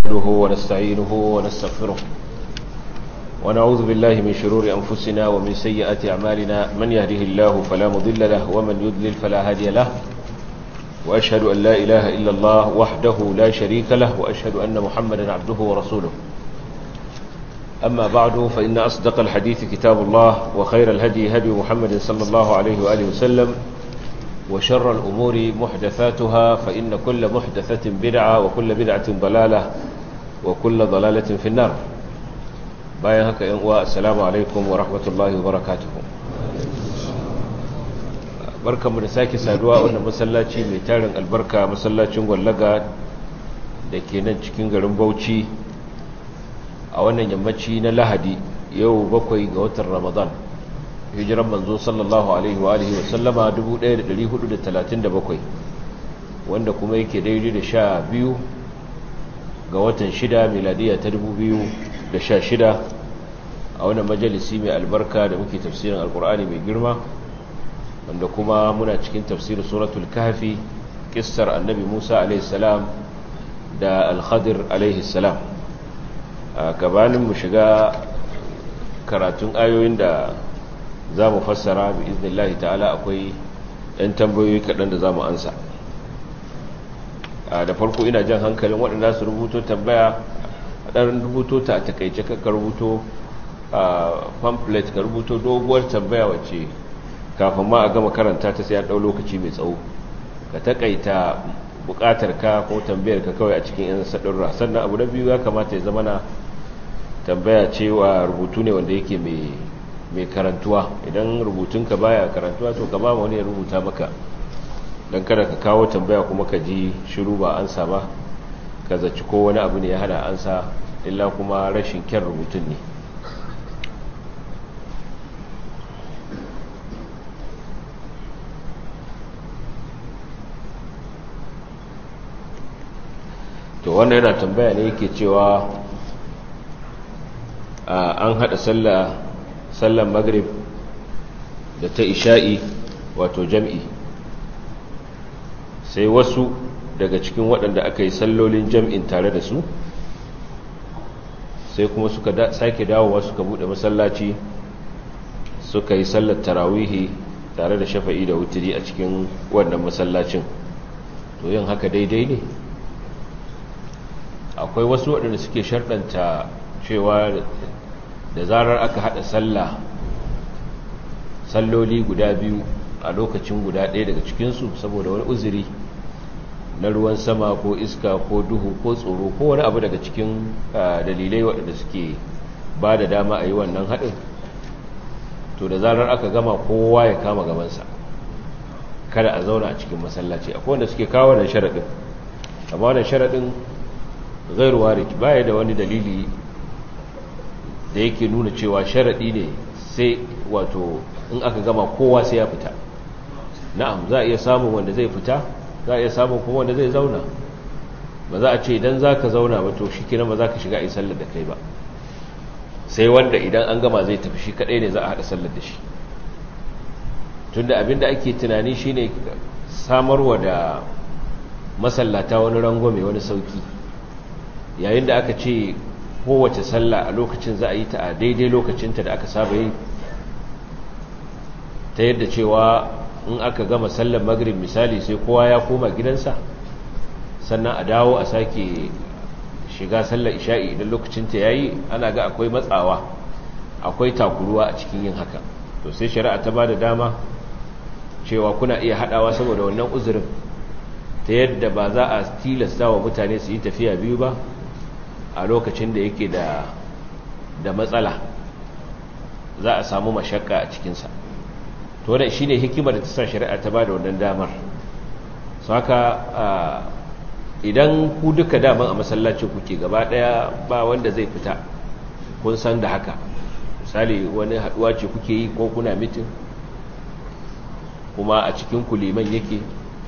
نحمده ونستعينه ونستغفره ونعوذ بالله من شرور أنفسنا ومن سيئات أعمالنا من يهده الله فلا مضل له ومن يضلل فلا هادي له وأشهد أن لا إله إلا الله وحده لا شريك له وأشهد أن محمدا عبده ورسوله أما بعد فإن أصدق الحديث كتاب الله وخير الهدي هدي محمد صلى الله عليه وآله وسلم وشر الأمور محدثاتها فإن كل محدثة بدعة وكل بدعة ضلالة وكل ضلالة في النار باين هكا ينقوى السلام عليكم ورحمة الله وبركاته barka mu da sake saduwa wannan masallaci mai tarin albarka masallacin gwallaga da ke nan cikin garin bauchi a wannan yammaci na lahadi yau bakwai ga watan ramadan hijiran manzo sallallahu alaihi wa alihi wasallama 1437 wanda kuma yake daidai da sha biyu ga watan shida miladiya ta 2016 a wannan majalisi mai albarka da muke tafsirin alkur'ani mai girma wanda kuma muna cikin tafsirin suratul kahfi kissar annabi musa alaihi salam da alkhadir alaihi salam a gabanin mu shiga karatun ayoyin da za mu fassara bi iznillahi ta'ala akwai ɗan tambayoyi kaɗan da za mu ansa da farko ina jan hankalin waɗanda su rubuto tambaya a ɗan rubuto ta a takaice ka rubuto a pamphlet ka rubuto doguwar tambaya wacce kafin ma a gama karanta ta sai a ɗau lokaci mai tsawo ka takaita buƙatar ka ko tambayar ka kawai a cikin yan saɗurra sannan abu na biyu ya kamata ya zama na tambaya cewa rubutu ne wanda yake mai mai karantuwa idan rubutunka baya karantuwa to ka ba wani ya rubuta maka don kada ka kawo tambaya kuma ka ji shiru ba ansa ba ka zaci ko wani abu ne ya hana ansa illa kuma rashin kyan rubutun ne to wannan yana tambaya ne yake cewa an hada sallah sallan maghrib da ta isha'i wato jam'i sai wasu daga cikin waɗanda aka yi sallolin jam'in tare da su sai kuma suka sake dawowa suka buɗe masallaci suka yi sallar tarawihi tare da shafa'i da wutiri a cikin wannan masallacin to yin haka daidai ne akwai wasu waɗanda suke sharɗanta cewa da zarar aka haɗa sallah salloli guda biyu a lokacin guda ɗaya daga cikinsu saboda wani uzuri na ruwan sama ko iska ko duhu ko tsoro ko wani abu daga cikin dalilai waɗanda suke ba da dama a yi wannan haɗin to da zarar aka gama kowa ya kama gabansa kada a zauna a cikin masallaci akwai wanda suke kawo wannan sharaɗin amma wannan sharaɗin gairu warij baya da wani dalili da yake nuna cewa sharaɗi ne sai wato in aka gama kowa sai ya fita na'am za a iya samun wanda zai fita za a iya samun kuma wanda zai zauna ba za a ce idan za ka zauna ba to shi kinan ba za ka shiga a yi sallar da kai ba sai wanda idan an gama zai tafi shi kaɗai ne za a haɗa sallar da shi tunda abinda ake tunani shine samarwa da masallata wani rangwame wani sauki yayin da aka ce kowace sallah a lokacin za a yi ta a daidai lokacinta da aka saba yi ta yadda cewa in aka gama sallar magrib misali sai kowa ya koma gidansa sannan a dawo a sake shiga sallar isha'i idan lokacinta ya yi ana ga akwai matsawa akwai takuruwa a cikin yin haka to sai shari'a ta ba da dama cewa kuna iya haɗawa saboda wannan uzurin ta yadda ba za a tilasta wa mutane su yi tafiya biyu ba a lokacin da yake da da matsala za a samu mashakka a cikinsa to wadda shi ne hikimar da ta sa shari'a ta ba da wannan damar su haka idan ku duka daman a masallacin kuke gaba daya ba wanda zai fita kun san da haka misali wani haduwa ce kuke yi ko kuna mitin kuma a cikin kuliman yake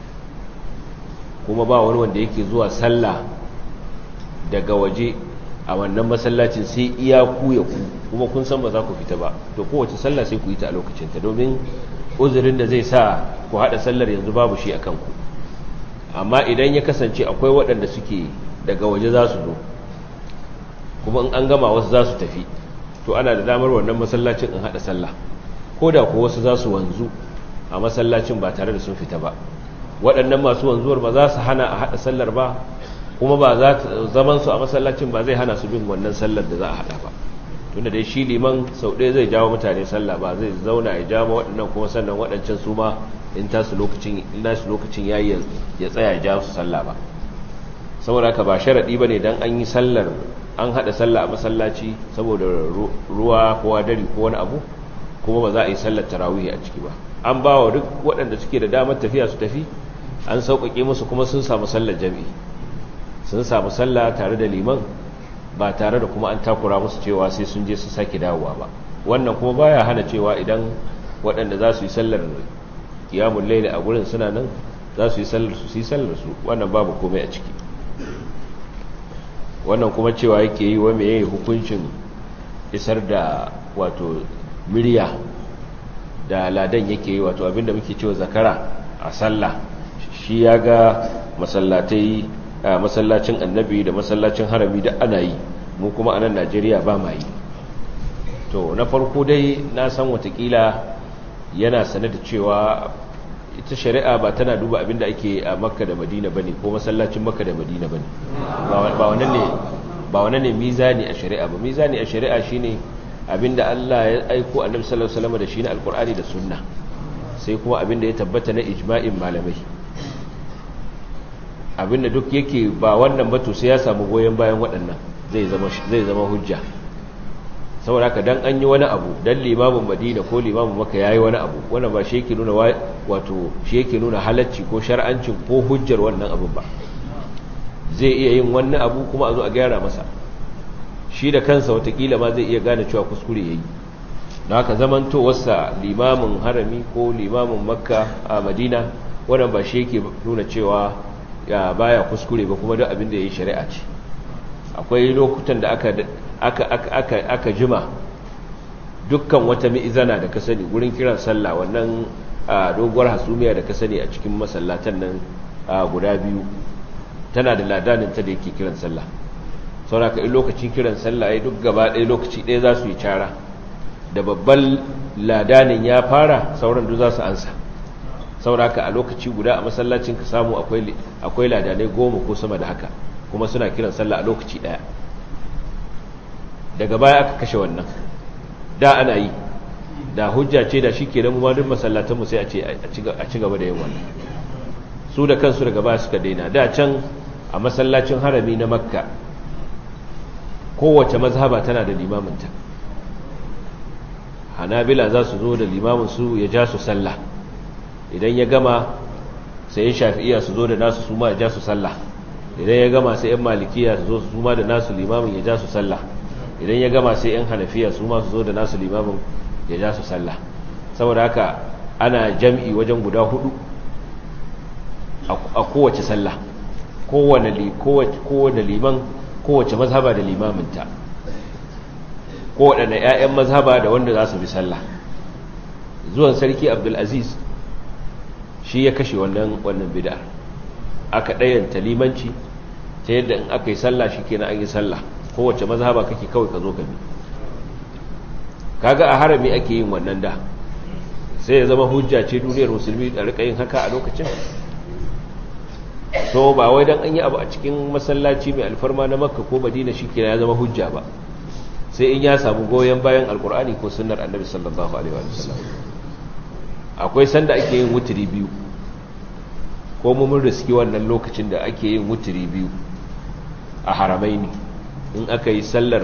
kuma ba wani wanda yake zuwa sallah daga waje a wannan masallacin sai iya ku ya ku kuma kun san ba za ku fita ba to kowace sallah sai ku yi ta a lokacinta domin uzurin da zai sa ku haɗa sallar yanzu babu shi a kanku amma idan ya kasance akwai waɗanda suke daga waje za su zo kuma in an gama wasu za su tafi to ana da damar wannan masallacin in haɗa sallah ko da ko wasu za su wanzu a masallacin ba tare da sun fita ba waɗannan masu wanzuwar ba za su hana a haɗa sallar ba kuma ba za zaman su a masallacin ba zai hana su bin wannan sallar da za a haɗa ba tunda dai shi liman sau ɗaya zai jawo mutane sallah ba zai zauna ya jawo waɗannan kuma sannan waɗancan su ma in tasu lokacin in nasu lokacin yayi ya tsaya ya jawo su sallah ba saboda haka ba sharadi bane dan an yi sallar an hada sallah a masallaci saboda ruwa ko hadari ko wani abu kuma ba za a yi sallar tarawih a ciki ba an ba wa duk waɗanda suke da damar tafiya su tafi an sauƙaƙe musu kuma sun samu sallar jami'i sun samu sallah tare da liman ba tare da kuma an takura musu cewa sai sun je su sake dawowa ba wannan kuma baya hana cewa idan waɗanda za su yi sallar kiyamun laili a gurin suna nan za su yi sallar su su yi sallar su wannan babu komai a ciki wannan kuma cewa yake yi wa meye hukuncin isar da wato murya da ladan yake yi wato abinda muke cewa zakara a sallah shi ya ga masallatai a masallacin annabi da masallacin harami da ana yi mu kuma a nan najeriya ba ma yi to na farko dai na san watakila yana sane da cewa ita shari'a ba tana duba abinda ake a makka da madina bane ko masallacin makka da madina bane ba wannan ne ba wannan ne mizani a shari'a ba mizani a shari'a shine abinda Allah ya aiko annabi sallallahu alaihi wasallam da shi na alqur'ani da sunna sai kuma abinda ya tabbata na ijma'in malamai abinda duk yake ba wannan ba to sai ya samu goyen bayan waɗannan zai zama zai zama hujja saboda haka dan an yi wani abu dan limamin madina ko limamin maka yayi wani abu wannan ba shi yake nuna wato shi yake nuna halacci ko shar'ancin ko hujjar wannan abun ba zai iya yin wani abu kuma a zo a gyara masa shi da kansa watakila ma zai iya gane cewa kuskure yayi don haka zamantowarsa limamin harami ko limamin makka a madina wannan ba shi yake nuna cewa ya baya kuskure ba kuma duk abin da yayi shari'a ce akwai lokutan da aka aka aka aka jima dukkan wata mi'izana da ka sani gurin kiran sallah wannan doguwar hasumiya da ka sani a cikin masallatan nan guda biyu tana da ladanin ta da yake kiran sallah sauraka in lokacin kiran sallah ya duk gaba ɗaya lokaci ɗaya za su yi cara da babban ladanin ya fara sauran duk za su ansa sauraka a lokaci guda a masallacin ka samu akwai ladanai goma ko sama da haka kuma suna kiran sallah a lokaci ɗaya daga baya aka kashe wannan da ana yi da hujja ce da shi ke da mu duk masallatanmu sai a ce a ci gaba da yin wannan su da kansu daga baya suka daina da can a masallacin harami na makka kowace mazhaba tana da limaminta hanabila za su zo da limamin su ya ja su sallah idan ya gama sai yin shafi'iya su zo da nasu su ma ya ja su sallah idan ya gama sai yan malikiya su zo su ma da nasu limamin ya ja su sallah idan ya gama sai yan hanafiya su ma su zo da nasu limamin ya ja su sallah saboda haka ana jam'i wajen guda hudu a kowace sallah kowane liman kowace mazhaba da limaminta kowaɗanne 'ya'yan mazhaba da wanda za su bi sallah zuwan sarki abdulaziz shi ya kashe wannan wannan bid'a aka ɗayanta limanci ta yadda in aka yi sallah shi kenan an yi sallah kowace mazhaba kake kawai ka zo ka bi kaga a harami ake yin wannan da sai ya zama hujja ce duniyar musulmi da rika yin haka a lokacin so ba wai dan an yi abu a cikin masallaci mai alfarma na makka ko madina shikenan ya zama hujja ba sai in ya samu goyon bayan alkur'ani ko sunnar annabi sallallahu alaihi wa sallam akwai sanda ake yin wuturi biyu ko mun riski wannan lokacin da ake yin wuturi biyu a haramaini in aka yi sallar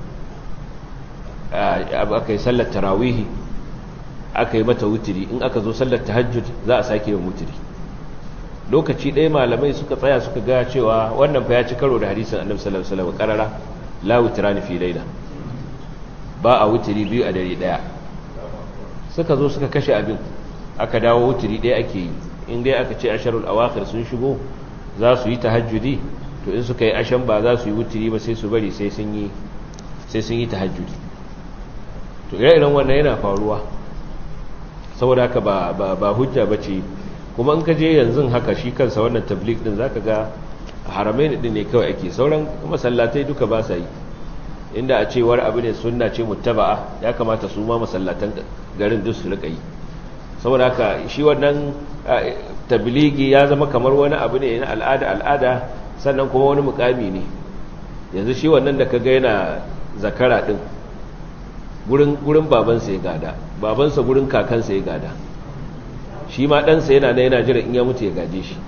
aka yi sallar tarawihi aka yi mata wuturi in aka zo sallar tahajjud za a sake yin wuturi lokaci ɗaya malamai suka tsaya suka ga cewa wannan fa ya ci karo da hadisin annabi sallallahu alaihi wasallam karara la wutrani fi laila ba a wuturi biyu a dare ɗaya suka zo suka kashe abin aka dawo wuturi ɗaya ake yi in dai aka ce asharul awakhir sun shigo za su yi tahajjudi to in suka yi ashan ba za su yi wuturi ba sai su bari sai sun yi sai sun yi tahajjudi to ire-iren wannan yana faruwa saboda haka ba ba hujja bace kuma in ka je yanzu haka shi kansa wannan tabligh din zaka ga haramai din ne kawai ake sauran masallatai duka ba sa yi inda a cewar abu ne sunna ce muttaba'a ya kamata su ma masallatan garin duk su rika yi saboda haka shi wannan tabligi ya zama kamar wani abu ne na al'ada al'ada sannan kuma wani mukami ne yanzu shi wannan da kaga yana zakara din gurin gurin babansa ya gada babansa gurin kakansa ya gada shi ma ɗansa yana na yana jira in ya mutu ya gaje shi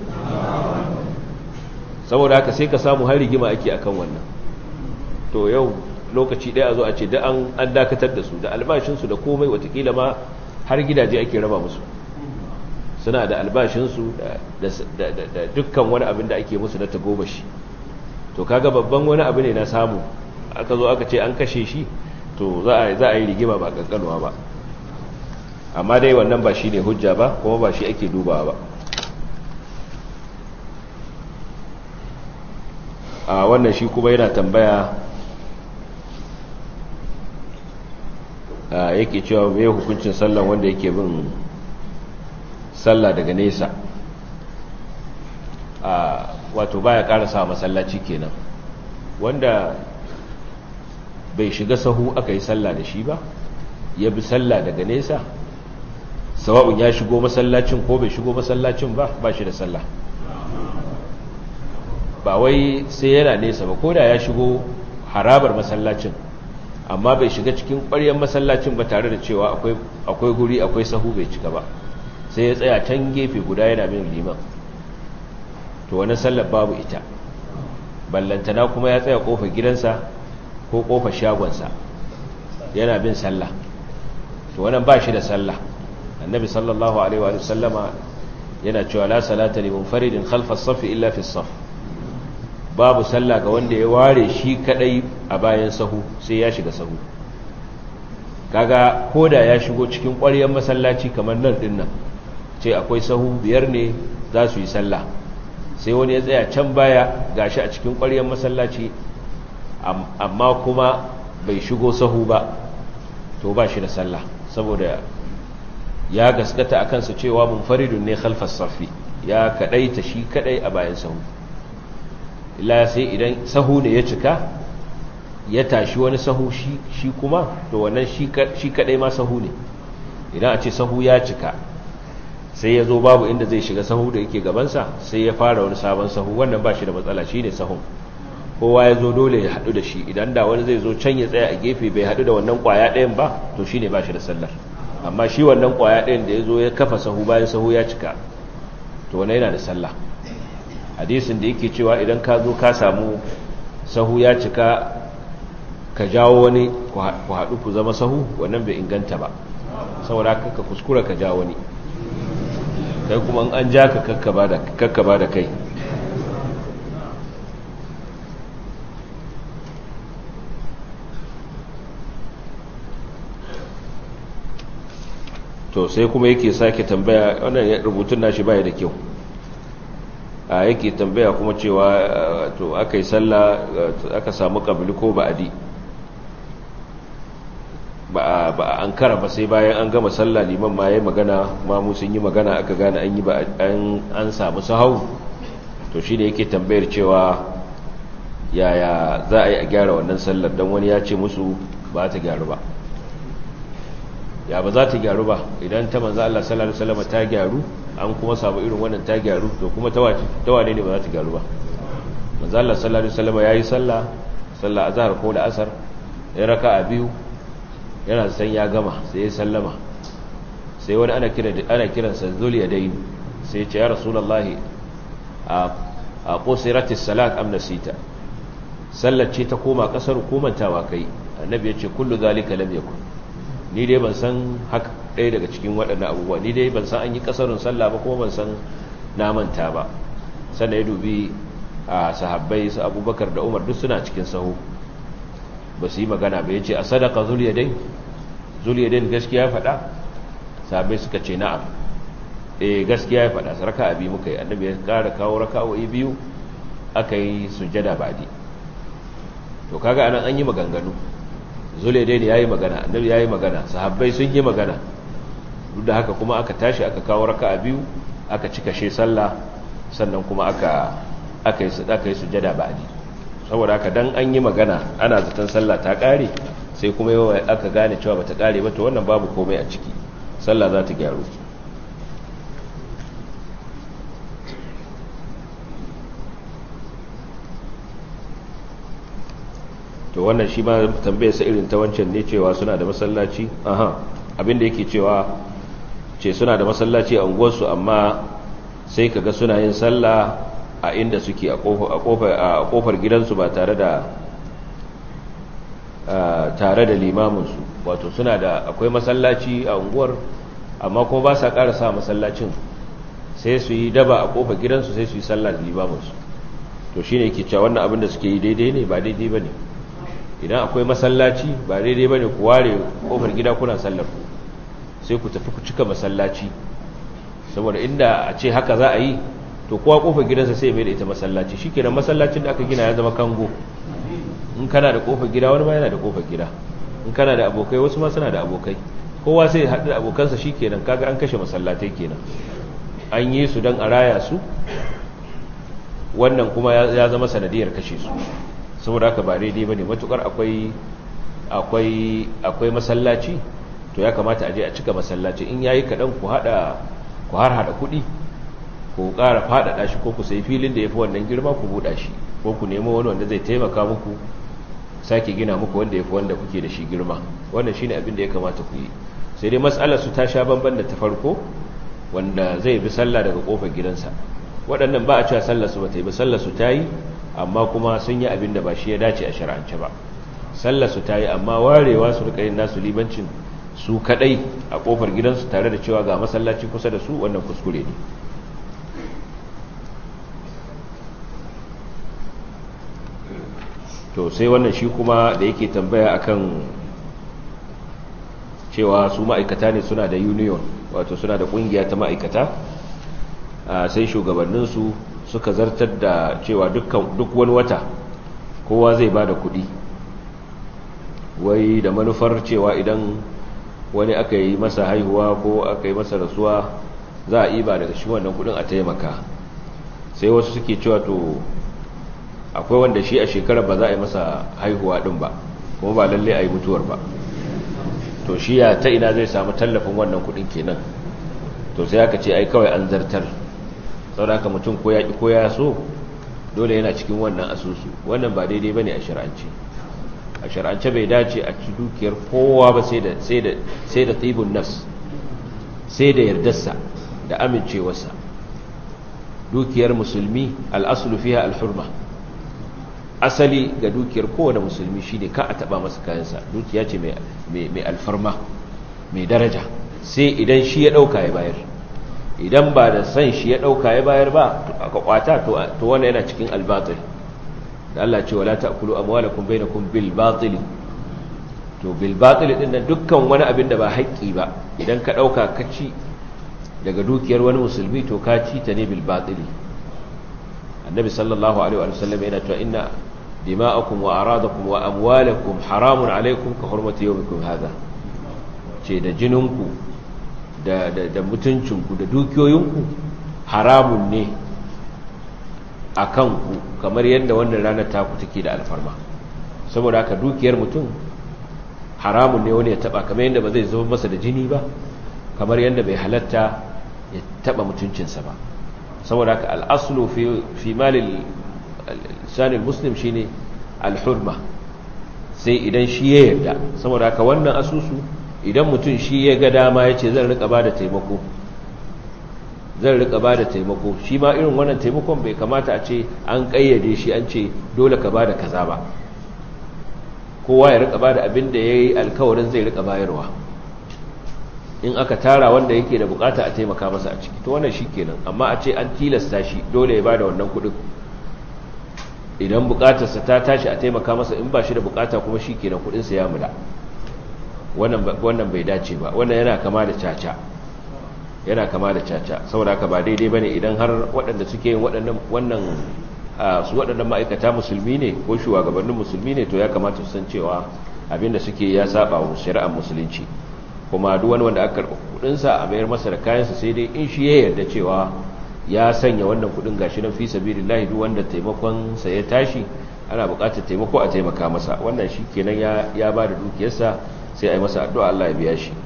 saboda haka sai ka samu har rigima ake akan wannan to yau lokaci ɗaya a zo a ce da an dakatar da su da albashinsu da komai watakila ma har gidaje ake raba musu suna da albashinsu da dukkan wani abin da ake musu na tagomashi to kaga babban wani abu ne na samu aka zo aka ce an kashe shi to za a yi rigima ba kankanuwa ba amma dai wannan ba shi ne hujja ba kuma ba shi ake dubawa ba a wannan shi kuma yana tambaya yake cewa mai hukuncin sallan wanda yake bin sallah daga nesa wato baya karasa masallaci kenan wanda bai shiga sahu aka yi sallah da shi ba ya bi sallah daga nesa sawa'un ya shigo masallacin ko bai shigo masallacin ba ba shi da sallah ba wai sai yana nesa ba ko da ya shigo harabar masallacin amma bai shiga cikin ƙwaryar masallacin ba tare da cewa akwai guri akwai sahu bai cika ba sai ya tsaya can gefe guda yana bin liman to wani sallar babu ita ballantana kuma ya tsaya kofar gidansa ko kofar shagonsa yana bin sallah to wannan ba shi da sallah annabi sallallahu alaihi wa sallama yana cewa la salata li munfaridin khalfa as-saff illa fi as-saff babu sallah ga wanda ya ware shi kadai a bayan sahu sai ya shiga sahu kaga koda ya shigo cikin ƙwaryar masallaci kamar nan din nan ce akwai sahu biyar ne za su yi sallah sai wani ya tsaya can baya gashi a cikin ƙwaryar masallaci amma kuma bai shigo sahu ba to ba shi da sallah saboda ya gaskata a kansa cewa munfaridun ne khalfas safi ya kadai ta shi kadai a bayan sahu illa sai idan sahu ne ya cika ya tashi wani sahu shi kuma to wannan shi kadai ma sahu ne idan a ce sahu ya cika sai ya zo babu inda zai shiga sahu da yake gabansa sai ya fara wani sabon sahu wannan ba shi da matsala shi ne sahun kowa ya zo dole ya haɗu da shi idan da wani zai zo can ya tsaya a gefe bai haɗu da wannan ƙwaya ɗayan ba to shi ne ba shi da sallar amma shi wannan ƙwaya ɗayan da ya zo ya kafa sahu bayan sahu ya cika to wani yana da sallah hadisin da yake cewa idan ka zo ka samu sahu ya cika ka jawo wani ku haɗu ku zama sahu wannan bai inganta ba saboda ka kuskura ka jawo wani kai kuma an ja ka kakkaba da kai to sai kuma yake sake tambaya wannan rubutun nashi baya da kyau a yake tambaya kuma cewa to aka yi sallah aka samu kabili ko ba'adi ba a an kara ba sai bayan an gama sallah liman ma ya magana mamu sun yi magana aka gane an yi an samu sahau to shi ne yake tambayar cewa yaya za a yi a gyara wannan sallar don wani ya ce musu ba ta gyaru ba ya ba za ta gyaru ba idan ta manza Allah sallallahu alaihi wasallam ta gyaru an kuma samu irin wannan ta gyaru to kuma ta wane ne ba za ta gyaru ba manza Allah sallallahu alaihi wasallam yayi sallah sallah azhar ko da asar ya raka'a biyu yana san ya gama sai ya sallama sai wani ana kira ana kiransa zuliyadain sai ya ce ya rasulullahi a a qusiratis salat am nasita sallar ce ta koma kasar komantawa kai annabi ya ce kullu zalika lam yakun ni dai ban san haka ɗaya daga cikin waɗannan abubuwa ni dai ban san an yi kasarun sallah ba kuma ban san na manta ba sannan ya dubi a sahabbai su abubakar da umar duk suna cikin sahu ba su yi magana ba ya ce a sadaka zuliyadin zuliyadin gaskiya faɗa sahabbai suka ce na'am eh gaskiya ya faɗa raka abi muka yi annabi ya ƙara kawo raka'o'i biyu aka yi sujjada ba'di to kaga anan an yi maganganu zuliyadin ya yi magana annabi ya yi magana sahabbai sun yi magana duk da haka kuma aka tashi aka kawo raka'a biyu aka cika she sallah sannan kuma aka aka yi aka yi sujjada ba'di saboda haka dan an yi magana ana zaton sallah ta kare sai kuma yawa aka gane cewa bata kare ba to wannan babu komai a ciki sallah za ta gyaru to wannan shi ma tambayar sa irin ta wancan ne cewa suna da masallaci aha abinda yake cewa ce suna da masallaci a unguwarsu amma sai kaga suna yin sallah a inda suke a kofar gidansu ba tare da tare da limaminsu wato suna da akwai masallaci a unguwar amma kuma ba sa ƙara sa masallacin sai su yi daba a kofar gidansu sai su yi sallah da limaminsu to shine yake cewa wannan abin da suke yi daidai ne ba daidai ba ne idan akwai masallaci ba daidai ba ne ku ware kofar gida kuna sallar ku sai ku tafi ku cika masallaci saboda inda a ce haka za a yi to kowa kofar gidansa sai mai da ita masallaci shi kenan masallacin da aka gina ya zama kango in kana da kofar gida wani ma yana da kofar gida in kana da abokai wasu ma suna da abokai kowa sai haɗu da abokansa shi kenan kaga an kashe masallatai kenan an yi su don a raya su wannan kuma ya zama sanadiyar kashe su saboda haka ba daidai ba ne matukar akwai akwai akwai masallaci to ya kamata a je a cika masallaci in yayi kaɗan ku haɗa ku har haɗa kuɗi ku ƙara faɗaɗa shi ko ku sai filin da ya fi wannan girma ku buɗa shi ko ku nemo wani wanda zai taimaka muku sake gina muku wanda ya fi wanda kuke da shi girma wannan shine abin da ya kamata ku yi sai dai matsalar su ta sha bamban da ta farko wanda zai bi sallah daga kofar gidansa waɗannan ba a cewa sallar su ba ta yi ba sallar su ta yi amma kuma sun yi abin da ba shi ya dace a shar'ance ba sallar su ta yi amma warewa su rika yin nasu libancin su kadai a kofar gidansu tare da cewa ga masallaci kusa da su wannan kuskure ne to sai wannan shi kuma da yake tambaya akan cewa su ma'aikata ne suna da union wato suna da kungiya ta ma'aikata sai shugabanninsu suka zartar da cewa duk wani wata kowa zai ba da kudi wai da manufar cewa idan wani aka yi masa haihuwa ko aka yi masa rasuwa za a iba daga shi wannan kudin a taimaka sai wasu suke cewa to akwai wanda shi a shekarar ba za a yi masa haihuwa din ba kuma ba lalle a yi mutuwar ba to shi ya ta ina zai samu tallafin wannan kudin kenan to sai aka ce ai kawai an zartar saboda haka mutum ko ya ki ko ya so dole yana cikin wannan asusu wannan ba daidai bane a shar'ance a shar'ance bai dace a ci dukiyar kowa ba sai da sai da sai da tibun nafs sai da yardarsa da amincewarsa dukiyar musulmi al-aslu fiha al-hurma asali ga dukiyar kowane musulmi shine ka a taba masa kayansa dukiya ce mai alfarma mai daraja sai idan shi ya dauka ya bayar idan ba da san shi ya dauka ya bayar ba aka kwata to wannan yana cikin albatil da Allah ce wala ta'kulu amwalakum bainakum bil batil to bil batil din nan dukkan wani abin da ba haƙƙi ba idan ka dauka ka ci daga dukiyar wani musulmi to ka ci ta ne bil batil annabi sallallahu alaihi wa sallam yana cewa inna dima'akum wa aradakum wa amwalakum haramun alaikum ka hurmati yawmikum hadha ce da jininku da da da mutuncinku da dukiyoyinku haramun ne akan ku kamar yadda wannan ranar taku take da alfarma saboda haka dukiyar mutum haramun ne wani ya taba kamar yadda ba zai zo masa da jini ba kamar yadda bai halatta ya taba mutuncinsa ba saboda haka al'aslu fi malin sanin muslim shi ne alhurma sai idan shi ya yarda saboda haka wannan asusu idan mutum shi ya ga dama ya ce zan rika ba da taimako zan rika ba da taimako shi ma irin wannan taimakon bai kamata a ce an kayyade shi an ce dole ka ba da kaza ba kowa ya rika ba da abin da ya yi alkawarin zai rika bayarwa in aka tara wanda yake da bukata a taimaka masa a ciki to wannan kenan amma a ce an tilasta shi dole ya bada wannan kudin idan bukatarsa ta tashi a taimaka masa in ba shi da bukata kuma shikenan kudin sa ya mula wannan wannan bai dace ba wannan yana kama da caca yana kama da caca saboda haka ba daidai bane idan har waɗanda suke yin waɗannan wannan su waɗannan ma'aikata musulmi ne ko shugabannin musulmi ne to ya kamata su san cewa abinda suke ya saba wa shari'ar musulunci kuma duk wani wanda aka karɓi kudinsa a mayar masa da kayansa sai dai in shi ya yarda cewa ya sanya wannan kudin gashi nan fi sabilillahi duk wanda taimakon sa ya tashi ana buƙatar taimako a taimaka masa wannan shi kenan ya ba da dukiyarsa sai a yi masa addu'a Allah ya biya shi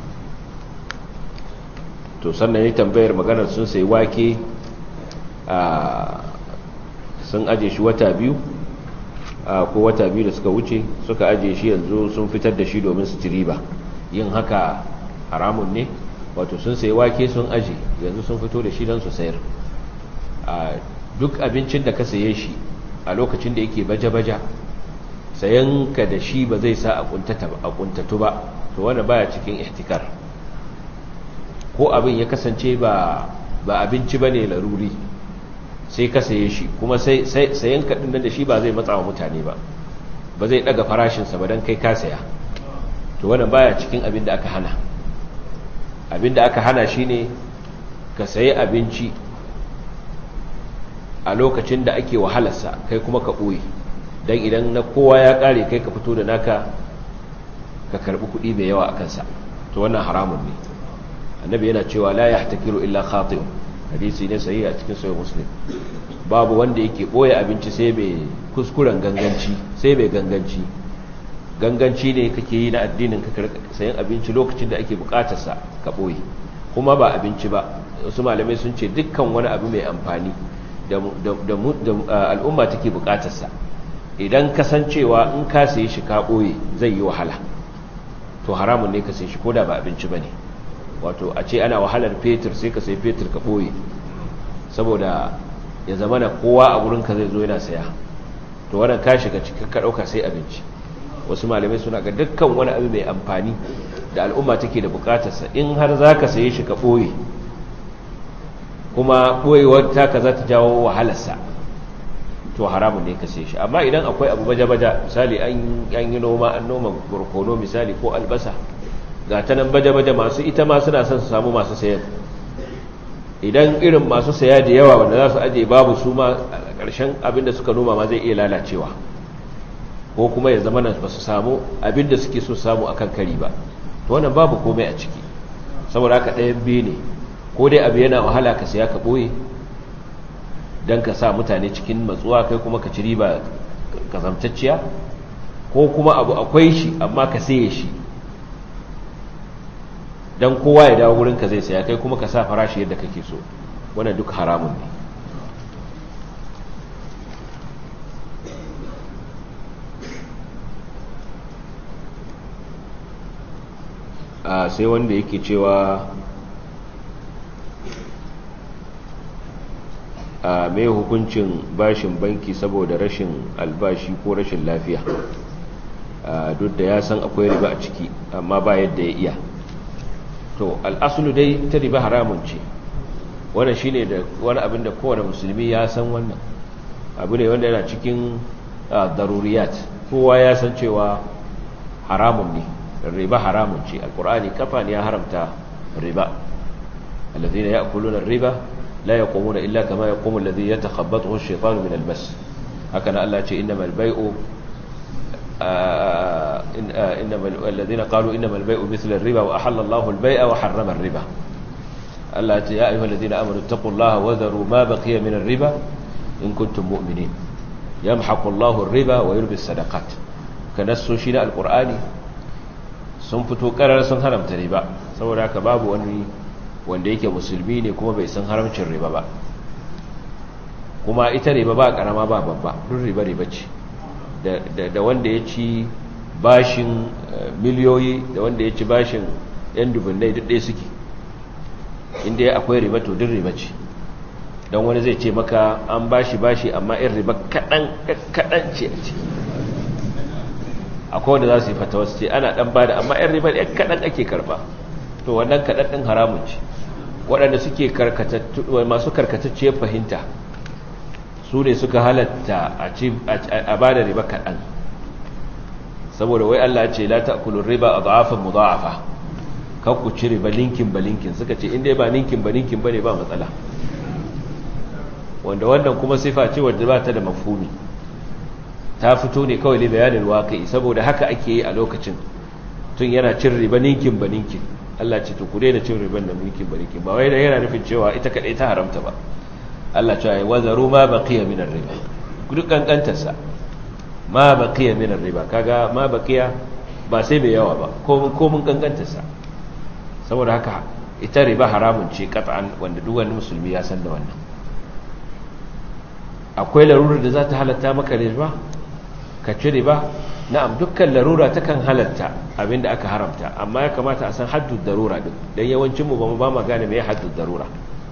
to sannan ya tambayar maganar sun sai wake a sun aje shi wata biyu ko wata biyu da suka wuce suka aje shi yanzu sun fitar da shi domin su ci riba yin haka haramun ne wato sun sai wake sun aje yanzu sun fito da shi don su sayar duk abincin da ka saye shi a lokacin da yake baje-baje sayan ka da shi ba zai sa a kuntatu ba to wanda baya cikin ihtikar ko abin ya kasance ba ba abinci bane laruri sai ka saye shi kuma sai sayan ka din da shi ba zai matsa wa mutane ba ba zai daga farashin sa ba dan kai ka saya to wannan baya cikin abin da aka hana abin da aka hana shine ka sayi abinci a lokacin da ake wahalarsa kai kuma ka ɓoye don idan na kowa ya ƙare kai ka fito da naka ka karɓi kuɗi mai yawa a kansa to wannan haramun ne annabi yana cewa la ya takiru illa khati'un hadisi ne sahihi a cikin sahih muslim babu wanda yake ɓoye abinci sai mai kuskuren ganganci sai mai ganganci ganganci ne kake yi na addinin ka sayan abinci lokacin da ake buƙatarsa ka ɓoye kuma ba abinci ba wasu malamai sun ce dukkan wani abu mai amfani da al'umma take bukatarsa idan kasancewa in ka sayi shi ka ɓoye zai yi wahala to haramun ne ka sayi shi ko da ba abinci ba ne wato a ce ana wahalar fetur sai ka sayi fetur ka ɓoye saboda ya zama na kowa a wurinka zai zo yana saya to wannan ka shiga cikin ka ɗauka sai abinci wasu malamai suna ga dukkan wani abu mai amfani da al'umma take da bukatarsa in har za ka sayi shi ka ɓoye kuma ɓoyewar taka za ta jawo wahalarsa to haramun ne ka sai shi amma idan akwai abu baja-baja misali an yi noma an noma barkono misali ko albasa ga ta nan baja-baja masu ita ma suna son su samu masu sayan idan irin masu saya da yawa wanda za su aje babu su ma a ƙarshen abinda suka noma ma zai iya lalacewa ko kuma ya zama ba su samu abinda suke so samu akan kari ba to wannan babu komai a ciki saboda haka ɗayan biyu ne ko dai abu yana wahala ka saya ka ɓoye don ka sa mutane cikin matsuwa kai kuma ka ci riba kazamtacciya ko kuma abu akwai shi amma ka saye shi don kowa ya dawo wurinka zai saya kai kuma ka sa farashi yadda kake so wannan duk haramun ne a sai wanda yake cewa a mai hukuncin bashin banki saboda rashin albashi ko rashin lafiya duk da ya san akwai riba a ciki amma ba yadda ya iya to al'asulu dai ta riba haramun ce wannan shine da wani abin da kowane musulmi ya san wannan abu ne wanda yana cikin daruriyat kowa ya san cewa haramun ne riba haramun ce alkur'ani kafa ne ya haramta riba alladhina ya'kuluna riba لا يقومون إلا كما يقوم الذي يتخبطه الشيطان من المس هكذا الله يقول إنما البيع إنما الذين قالوا إنما البيع مثل الربا وأحل الله البيع وحرم الربا الله يقول يا أيها الذين آمنوا اتقوا الله وذروا ما بقي من الربا إن كنتم مؤمنين يمحق الله الربا ويربي الصدقات كنسو شيء القرآن sun fito karar sun haramta riba saboda haka babu wani wanda yake musulmi ne kuma bai san haramcin riba ba kuma ita riba ba karama ba babba duk riba riba ce da wanda ya ci bashin miliyoyi da wanda ya ci bashin yan dubunnai duk ɗaya suke inda akwai riba to duk riba ce don wani zai ce maka an bashi bashi amma yan riba kaɗan ce a ciki akwai wanda za su yi fatawa su ce ana ɗan bada amma yan riba ɗan kaɗan ake karɓa to wannan kaɗan ɗin haramun ce waɗanda suke masu karkatacciyar fahimta su ne suka halatta a ba da riba kaɗan saboda wai Allah ce la ta'kulun riba a za'afin mudha'afa kan ku ci riba linkin ba linkin suka ce inda ba linkin ba linkin ba ne ba matsala wanda wannan kuma sifa ce wadda ba ta da mafhumi ta fito ne kawai ne bayanin waƙi saboda haka ake yi a lokacin tun yana cin riba ninkin ba ninkin Allah ce to ku daina cin riban da ninkin ba ninkin ba wai da yana nufin cewa ita kadai ta haramta ba Allah ce ai wazaru ma baqiya min ar-riba ku duk kankantar sa ma baqiya min riba kaga ma baqiya ba sai mai yawa ba ko ko mun kankanta sa saboda haka ita riba haramun ce qat'an wanda duk wani musulmi ya san da wannan akwai larurar da za ta halatta maka riba ka ci riba na'am dukkan larura takan halatta abinda aka haramta amma ya kamata a san haddud darura din dan yawancin mu ba mu ba ma gane me haddud darura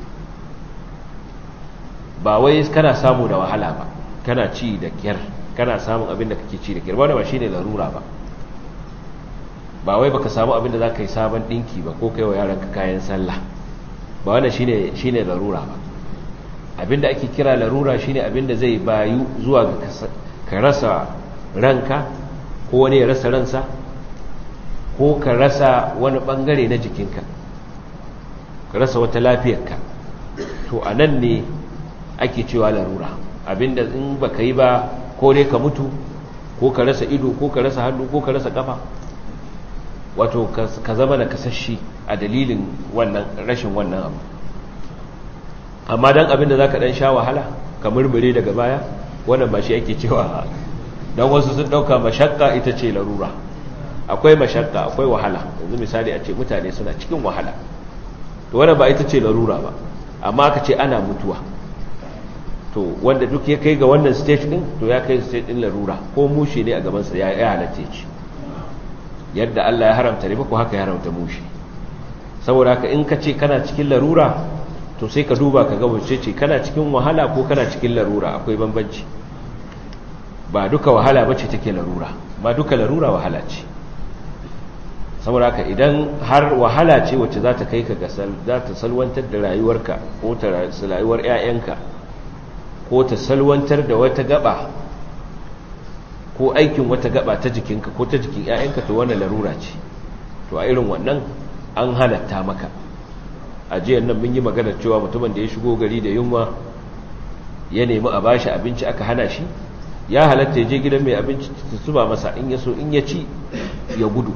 ba wai kana samu da wahala ba kana ci da kyar kana samun abinda kake ci da kyar ba ba shine larura ba ba wai baka samu abinda zaka yi sabon dinki ba ko kai wa yaranka kayan sallah ba wannan shine shine larura ba abinda ake kira larura shine abinda zai bayu zuwa ga ka rasa ranka ko wani ya rasa ransa ko ka rasa wani bangare na jikinka ka rasa wata lafiyarka to a nan ne ake cewa larura abinda in baka yi ba ko dai ka mutu ko ka rasa ido ko ka rasa hannu ko ka rasa kafa wato ka zama da kasashe a dalilin wannan rashin wannan abu amma dan abinda zaka dan sha wahala ka murmure daga baya wannan ba shi ake cewa don wasu sun ɗauka mashakka ita ce larura akwai mashakka akwai wahala yanzu misali a ce mutane suna cikin wahala to wannan ba ita ce larura ba amma aka ce ana mutuwa to wanda duk ya kai ga wannan stage din to ya kai stage din larura ko mushe ne a gabansa ya ya halatta ci yadda Allah ya haramta riba ko haka ya haramta mushe saboda haka in ka ce kana cikin larura to sai ka duba ka ga wace ce kana cikin wahala ko kana cikin larura akwai bambanci ba duka wahala bace take larura ba duka larura wahala ce saboda haka idan har wahala ce wacce za ta kai ka ga za ta salwantar da rayuwarka ko ta rayuwar 'ya'yanka ko ta salwantar da wata gaba ko aikin wata gaba ta jikinka ko ta jikin 'ya'yanka to wannan larura ce to a irin wannan an halatta maka a jiyar nan mun yi magana cewa mutumin da ya shigo gari da yunwa ya nemi a bashi abinci aka hana shi ya halatta ya je gidan mai abinci ta zuba masa in ya so in ya ci ya gudu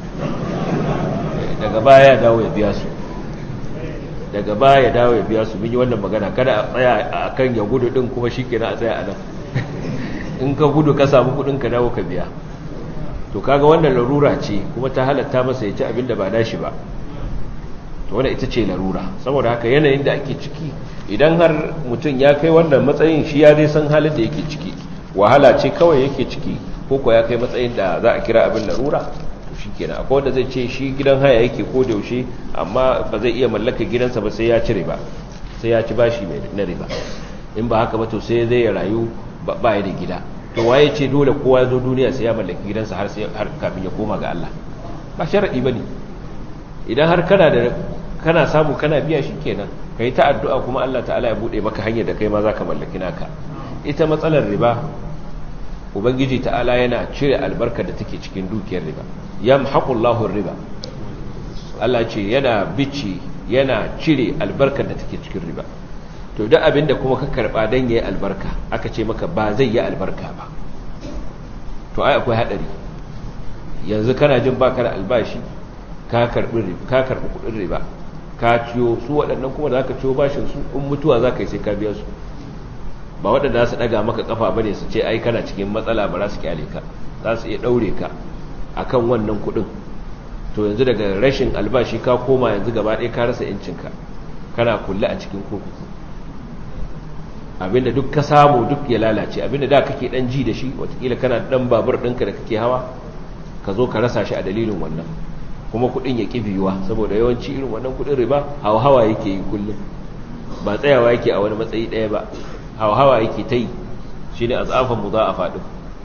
daga baya ya dawo ya biya su daga baya ya dawo ya biya su mun yi wannan magana kada a tsaya a kan ya gudu din kuma shi kenan a tsaya a nan in ka gudu ka samu kudin ka dawo ka biya to kaga wannan larura ce kuma ta halatta masa ya ci abin da ba nashi ba to wannan ita ce larura saboda haka yanayin da ake ciki idan har mutum ya kai wannan matsayin shi ya dai san halin da yake ciki wahala ce kawai yake ciki ko ko ya kai matsayin da za a kira abin larura to shikenan akwai wanda zai ce shi gidan haya yake ko da yaushe amma ba zai iya mallaka gidansa ba sai ya ci riba sai ya ci bashi mai na riba in ba haka ba to sai zai rayu ba ya da gida to waye ce dole kowa ya zo duniya sai ya mallaki gidansa har sai har kafin ya koma ga Allah ba sharadi bane idan har kana da kana samu kana biya shikenan kai ta addu'a kuma Allah ta'ala ya bude maka hanyar da kai ma zaka mallaki naka ita matsalar riba ubangiji ta'ala yana cire albarkar da take cikin dukiyar riba yamhaqullahu riba Allah ce yana bici yana cire albarkar da take cikin riba to duk abinda kuma ka karba dan yayi albarka aka ce maka ba zai yi albarka ba to ai akwai hadari yanzu kana jin baka da albashi ka karbi ka karbi kudin riba ka ciyo su waɗannan kuma da zaka ciyo bashin su in mutuwa zaka yi sai ka biya su ba waɗanda za su ɗaga maka ƙafa ba ne su ce ai kana cikin matsala ba za su kyale ka za su iya ɗaure ka a kan wannan kuɗin to yanzu daga rashin albashi ka koma yanzu gaba ɗaya ka rasa yancinka kana kulle a cikin kurkuku abinda duk ka samu duk ya lalace abinda da kake ɗan ji da shi watakila kana ɗan babur ɗinka da kake hawa ka zo ka rasa shi a dalilin wannan kuma kuɗin ya ƙi biyuwa saboda yawanci irin wannan kuɗin riba hawa hawa yake yi kullum ba tsayawa yake a wani matsayi ɗaya ba hawa yake ta yi shi ne a tsafin mu za a faɗi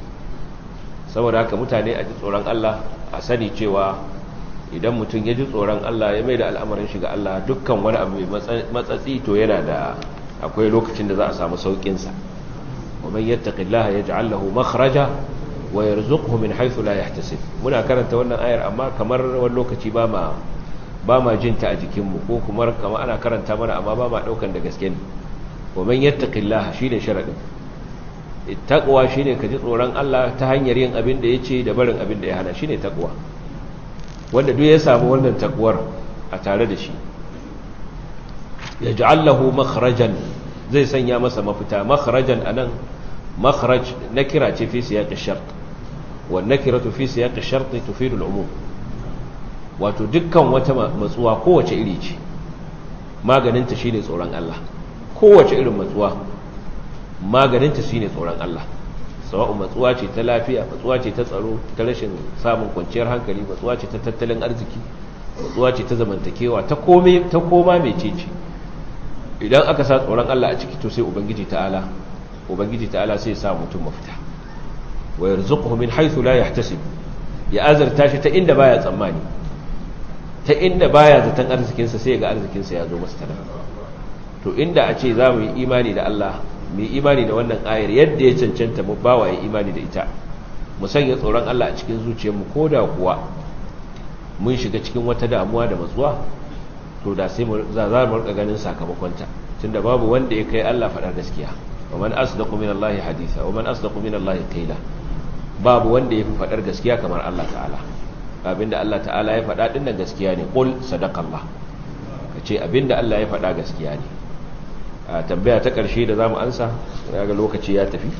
saboda haka mutane a ji tsoron Allah a sani cewa idan mutum ya ji tsoron Allah ya mai da al'amarin shiga Allah dukkan wani abu mai matsatsi to yana da akwai lokacin da za a samu sauƙinsa ومن يتق الله يجعل له مخرجا ويرزقه من حيث لا يحتسب muna karanta wannan ayar amma kamar wani lokaci ba ma ba ma jinta a jikinmu ko kuma kamar ana karanta mana amma ba ma daukan da gaske ne ومن يتق الله shine sharadin taqwa shine ka ji tsoron Allah ta hanyar yin abin da yace da barin abin da ya hana shine taqwa wanda duk ya samu wannan takwar a tare da shi yaj'al lahu makhrajan zai sanya masa mafita makhrajan anan makhraj nakira ce fi siyaq ash-shart wa nakiratu fi siyaq ash-shart tufidu al-umum wato dukkan wata matsuwa kowace iri ce maganinta shine tsoron Allah kowace irin matsuwa maganinta shine tsoron Allah sawa'u matsuwa ce ta lafiya matsuwa ce ta tsaro ta rashin samun kwanciyar hankali matsuwa ce ta tattalin arziki matsuwa ce ta zamantakewa ta kome ta koma mecece idan aka sa tsoron Allah a ciki to sai ubangiji ta'ala ubangiji ta'ala sai ya sa mutum mafita wa yarzuquhu min haythu la yahtasib ya azarta shi ta inda baya tsammani ta inda baya zaton arzikinsa sai ga arzikinsa ya zo masa tana to inda a ce za mu yi imani da Allah mu yi imani da wannan ayar yadda ya cancanta mu ba wa yi imani da ita mu sanya tsoron Allah a cikin zuciyarmu ko da kuwa mun shiga cikin wata damuwa da matsuwa to da sai za za mu rika ganin sakamakonta tunda babu wanda ya kai Allah faɗar gaskiya wa man asdaqu min Allah haditha wa man asdaqu min Allah qila babu wanda ya fi faɗar gaskiya kamar Allah ta'ala abinda Allah ta'ala ya faɗa ɗin gaskiya ne ƙul sadakallah ka ce abinda Allah ya faɗa gaskiya ne a tambaya ta ƙarshe da za mu ansa ga lokaci ya tafi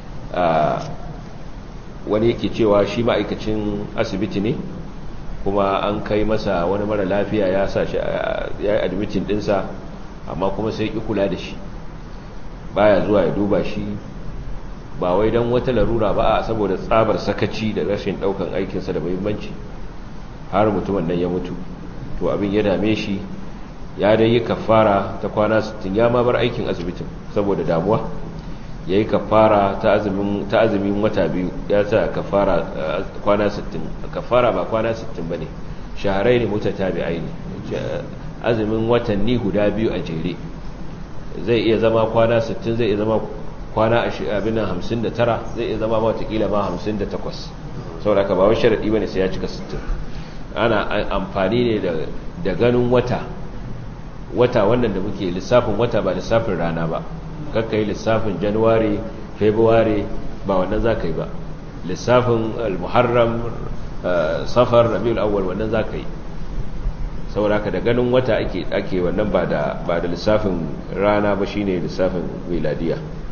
wani yake cewa shi ma'aikacin asibiti ne kuma an kai masa wani mara lafiya ya sa shi ya yi admitin ɗinsa amma kuma sai ƙi kula da shi baya zuwa ya duba shi ba wai don wata larura ba a saboda tsabar sakaci da rashin daukan aikinsa da muhimmanci har mutumin nan ya mutu to abin ya dame shi ya dai yi kafara ta kwana 60 ya ma bar aikin asibitin saboda damuwa ya yi kafara ta azumin wata biyu ya sa kafara kwana 60 kafara ba kwana 60 ba ne shaharai ne mutu tabi aini azumin watanni guda biyu a jere zai iya zama kwana 60 zai iya zama kwana abin nan hamsin da tara zai iya zama watakila ma hamsin da takwas saboda ka ba wai sharaɗi ba ne sai ya cika sittin ana amfani ne da ganin wata wata wannan da muke lissafin wata ba lissafin rana ba kakka yi lissafin januwari february ba wannan za ka yi ba lissafin al-muharram safar rabiul awwal wannan za ka yi saboda ka da ganin wata ake wannan ba da lissafin rana ba shine lissafin miladiya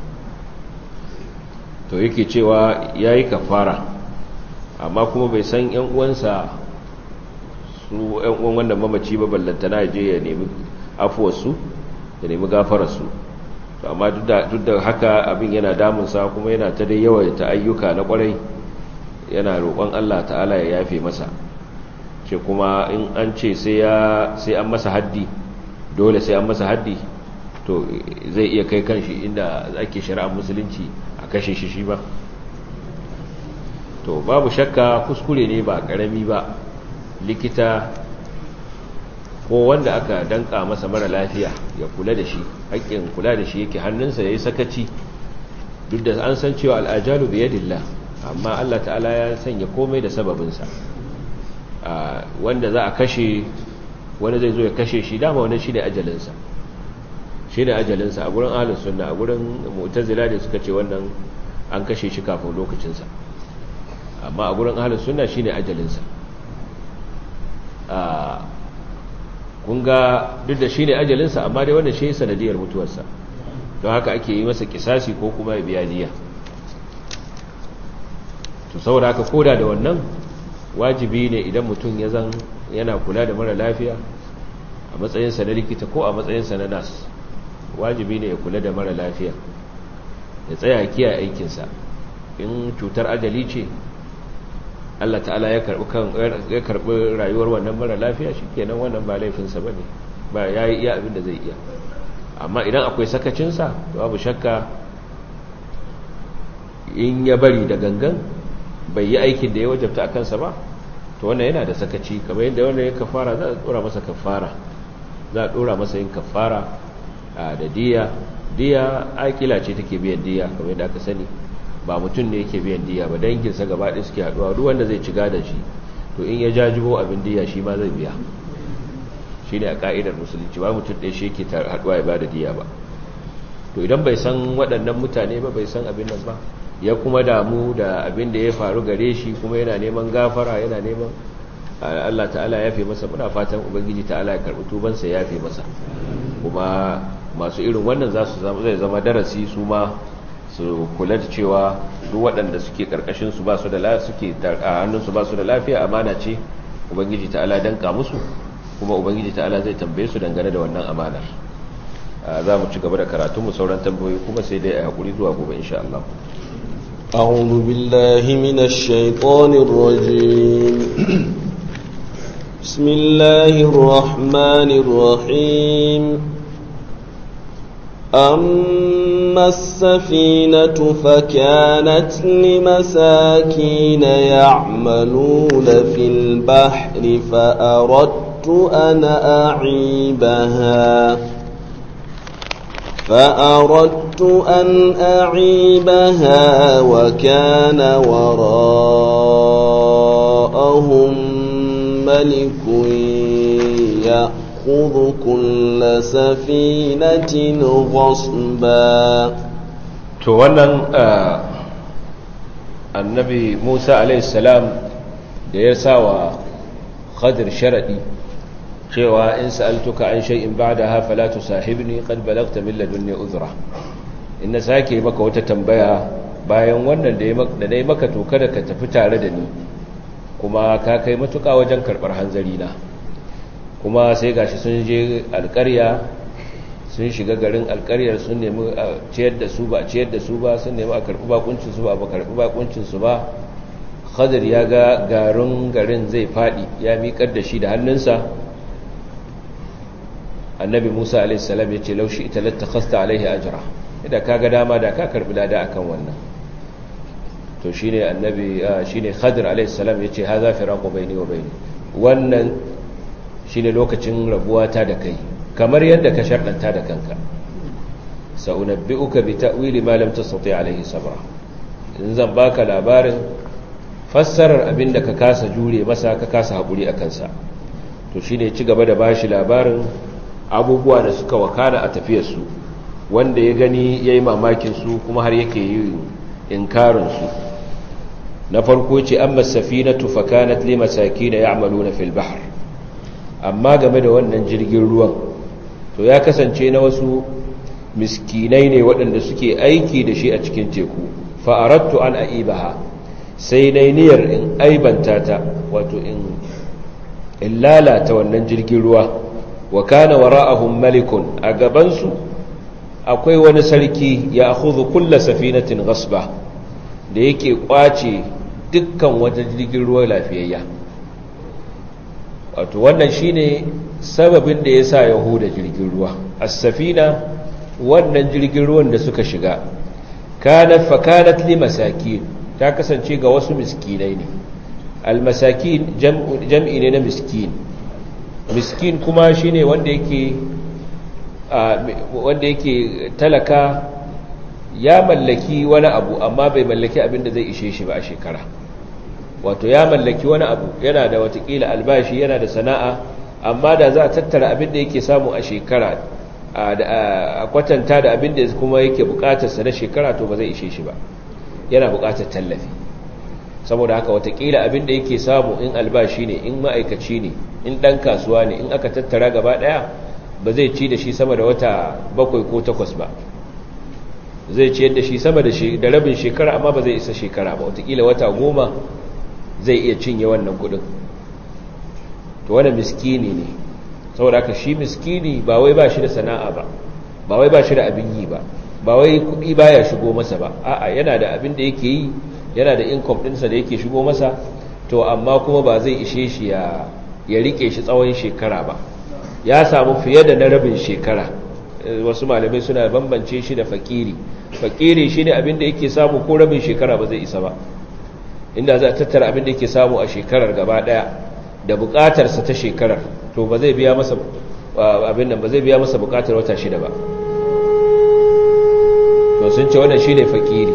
to yake cewa ya yi kafara amma kuma bai san yan uwansa su yan uwan wannan mamaci ba ballantana je ya nemi afuwarsu ya nemi gafararsu to amma duk da haka abin yana damunsa kuma yana ta dai yawaita ayyuka na kwarai yana roƙon Allah ta'ala ya yafe masa ce kuma in an ce sai an masa haddi dole sai an masa haddi to zai iya kai kanshi inda ake shari'ar musulunci a kashe shi shi ba to babu shakka kuskure ne ba karami ba likita ko wanda aka danka masa mara lafiya ya kula da shi haƙƙin kula da shi yake hannunsa ya yi sakaci duk da an san cewa al'ajalu biye dilla amma Allah ta'ala ya sanya komai da sababinsa wanda za a kashe wani zai zo ya kashe shi dama wani shi ne ajalinsa shi ne ajalinsa a gurin ahalin sunna a gurin mu'tazila da suka ce wannan an kashe shi kafin lokacinsa amma a gurin ahalin sunna shi ne ajalinsa kun ga duk da shi ne ajalinsa amma dai wannan shi sanadiyar mutuwarsa don haka ake yi masa kisasi ko kuma ya biya diya to saboda haka koda da wannan wajibi ne idan mutum ya zan yana kula da mara lafiya a matsayinsa na likita ko a matsayinsa na nas wajibi ne ya kula da mara lafiya ya tsaya kiyaye aikinsa in cutar ajali ce Allah ta'ala ya karbi kan ya karbi rayuwar wannan mara lafiya shikenan wannan ba laifinsa bane ba yayi iya abin da zai iya amma idan akwai sakacinsa babu shakka in ya bari da gangan bai yi aikin da ya wajabta a kansa ba to wannan yana da sakaci kamar yadda wannan ya kafara za a dora masa kafara za a dora masa yin kafara da diya diya akila ce take biyan diya kamar yadda aka sani ba mutum ne yake biyan diya ba danginsa gaba ɗaya suke haɗuwa duk wanda zai ci gadon shi to in ya jajibo abin diya shi ma zai biya shi ne a ka'idar musulunci ba mutum ɗaya shi yake haɗuwa ya ba da diya ba to idan bai san waɗannan mutane ba bai san abin nan ba ya kuma damu da abin da ya faru gare shi kuma yana neman gafara yana neman Allah ta'ala ya fi masa muna fatan ubangiji ta'ala ya karɓi tubansa ya fi masa kuma masu irin wannan za su zai zama darasi su ma su kula da cewa duk waɗanda suke karkashin su ba su da suke a hannun su ba su da lafiya amana ce ubangiji ta'ala danka musu kuma ubangiji ta'ala zai tambaye su dangane da wannan amanar za mu ci gaba da karatu mu sauran tambayoyi kuma sai dai a hakuri zuwa gobe insha Allah أعوذ بالله من الشيطان الرجيم بسم الله الرحمن الرحيم أما السفينة فكانت لمساكين يعملون في البحر فأردت أن أعيبها فأردت أن أعيبها وكان وراءهم ملك يأخذ كل سفينة غصبا to wannan annabi Musa a.s. da ya sa wa khadir sharadi cewa in sa'altuka an shay'in ba'daha fala tusahibni qad balagta min ladunni uzra in na sake maka wata tambaya bayan wannan da da nayi maka to kada ka tafi tare da ni kuma ka kai matuƙa wajen karɓar hanzari na kuma sai gashi sun je alƙarya sun shiga garin alƙaryar sun nemi a ciyar da su ba ciyar da su ba sun nemi a karɓi bakuncin su ba ba karɓi bakuncin su ba khadir ya ga garin garin zai faɗi ya miƙar da shi da hannunsa annabi musa alaihissalam ya ce laushi ita lattakhasta alaihi ajra idan ka ga dama da ka karbi lada akan wannan to shine annabi shine khadir alaihissalam ya ce haza firaqu baini wa baini wannan shine lokacin rabuwa ta da kai kamar yadda ka sharɗanta da kanka sa'unabbi'uka bi ta'wili ma lam tastati alaihi sabra in zan baka labarin fassarar abinda ka kasa jure masa ka kasa hakuri akan sa to shine ci gaba da bashi labarin abubuwa da suka wakana a tafiyarsu wanda ya gani ya yi mamakinsu kuma har yake yi inkarinsu na farko ce an masafi na tufakanat le masaki na ya amalu na filbahar amma game da wannan jirgin ruwan to ya kasance na wasu miskinai ne waɗanda suke aiki da shi a cikin teku fa'arattu an aibaha sai dai niyyar in aibanta ta wato in lalata wannan jirgin ruwa wa kana wara'ahum malikun a gabansu akwai wani sarki ya akhudhu kulla safinatin ghasba da yake kwace dukkan wata jirgin ruwa lafiyayya wato wannan shine sababin da yasa yahuda jirgin ruwa as-safina wannan jirgin ruwan da suka shiga kanat fakanat li masakin ta kasance ga wasu miskinai ne al-masakin jam'i ne na miskin miskin kuma shine wanda yake wanda yake talaka ya mallaki wani abu amma bai mallaki abin da zai ishe shi ba a shekara wato ya mallaki wani abu yana da watakila albashi yana da sana'a amma da za a tattara abin da yake samu a shekara a kwatanta da abin da kuma yake bukatarsa na shekara to ba zai ishe shi ba yana bukatar tallafi saboda haka watakila abin da yake samu in albashi ne in ma'aikaci ne in ɗan kasuwa ne in aka tattara gaba ɗaya ba zai ci da shi sama da wata bakwai ko takwas ba zai ciyar da shi sama da rabin shekara amma ba zai isa shekara ba watakila wata goma zai iya cinye wannan kudin to wani miskini ne saboda haka shi miskini ba wai ba shi da sana'a ba ba wai ba shi da abin yi ba ba wai kudi baya shigo masa ba a'a yana da abin da yake yi yana da income ɗinsa da yake shigo masa to amma kuma ba zai ishe shi ya ya rike shi tsawon shekara ba ya samu fiye da na rabin shekara wasu malamai suna bambance shi da fakiri fakiri shine abin da yake samu ko rabin shekara ba zai isa ba inda za a tattara abin da yake samu a shekarar gaba daya da bukatarsa ta shekarar to ba zai biya masa abin nan ba zai biya masa bukatar wata shida ba to sun ce wannan shine fakiri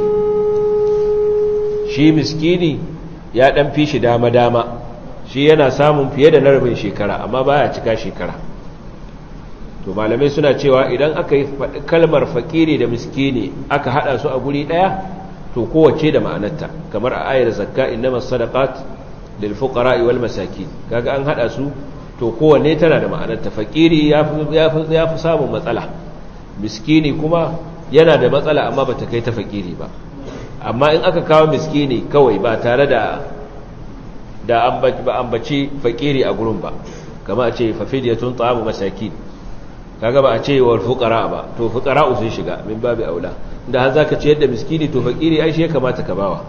shi miskini ya dan fi shi dama dama shi yana samun fiye da na rabin shekara amma baya cika shekara to malamai suna cewa idan aka yi kalmar fakiri da miskini aka hada su a guri daya to kowace da ma'anarta kamar a ayar zakka innamas sadaqat lil fuqara wal masakin kaga an hada su to kowanne tana da ma'anarta fakiri yafi yafi yafi samun matsala miskini kuma yana da matsala amma bata kai ta fakiri ba amma in aka kawo miskini kawai ba tare da da ba ambaci fakiri a gurin ba kama a ce fafidiyatun ta'amu masakin kaga ba a ce wal fuqara ba to fuqara sun shiga min babu aula da har zaka ce yadda miskini to fakiri ai shi ya kamata ka bawa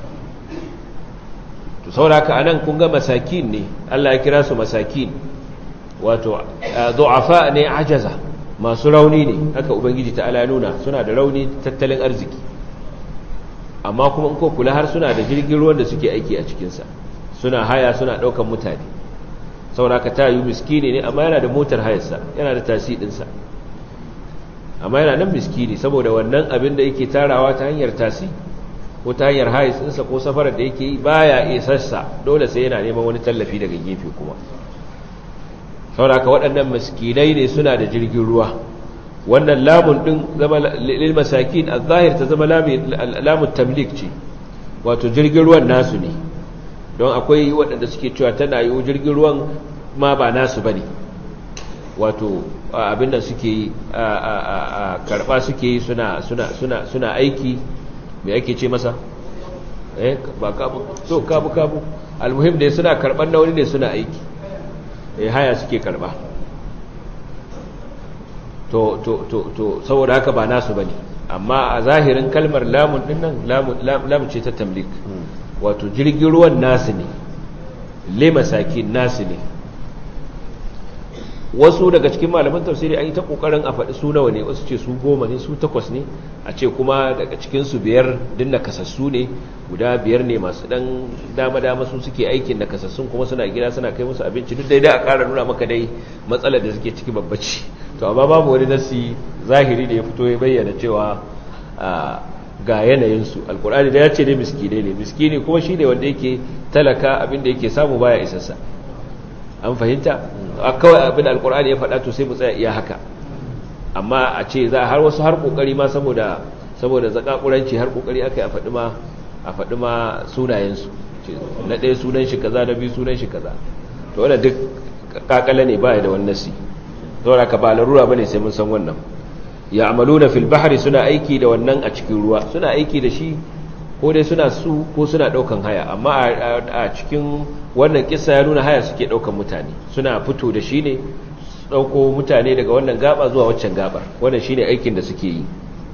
to sauraka anan kun ga masakin ne Allah ya kira su masakin wato du'afa ne ajaza masu rauni ne haka ubangiji ta'ala nuna suna da rauni tattalin arziki amma kuma in ko kula har suna da jirgin ruwan da suke aiki a cikinsa suna haya suna ɗaukan mutane sauraka ta yi miskini ne amma yana da motar hayarsa yana da tasi ɗinsa amma yana nan miskini saboda wannan abin da yake tarawa ta hanyar tasi ko ta hanyar hayarsa ko safarar da yake yi baya isarsa dole sai yana neman wani tallafi daga gefe kuma sauraka waɗannan miskinai ne suna da jirgin ruwa wannan lamun ɗin zama lil masakin a zahir ta zama lamun tamlik ce wato jirgin ruwan nasu ne don akwai waɗanda suke cewa tana yi jirgin ruwan ma ba nasu ba ne wato abinda suke yi a karɓa suke yi suna aiki mai ake ce masa eh ba kabu to kabu kabu almuhim ne suna karɓar na wani ne suna aiki eh haya suke karɓa to to to to saboda haka ba nasu bane amma a zahirin kalmar lamun dinnan lamun ce ta tamlik wato jirgin ruwan nasu ne le masakin nasu ne wasu daga cikin malaman tafsiri an yi ta kokarin a faɗi su nawa ne wasu ce su goma ne su takwas ne a ce kuma daga cikinsu biyar din na kasassu ne guda biyar ne masu dan dama-dama su suke aikin na kasassun kuma suna gida suna kai musu abinci duk daidai a ƙara nuna maka dai matsalar da suke ciki babbaci to amma babu wani nasi zahiri da ya fito ya bayyana cewa ga yanayinsu alkur'ani da ya ce dai miskine ne miskini kuma shi ne wanda yake talaka abinda yake samu baya isassa an fahimta kawai abin alkur'ani ya faɗa to sai mu tsaya iya haka amma a ce za har wasu har kokari ma saboda saboda zakakuranci har kokari aka yi a faɗi ma a faɗi ma sunayensu na ɗaya sunan shi kaza na biyu sunan shi kaza to wannan duk kakala ne baya da wannan nasi saboda ka ba larura bane sai mun san wannan ya amaluna fil bahri suna aiki da wannan a cikin ruwa suna aiki da shi ko dai suna su ko suna daukan haya amma a cikin wannan kissa ya nuna haya suke daukan mutane suna fito da shi ne dauko mutane daga wannan gaba zuwa waccan gabar wannan shine aikin da suke yi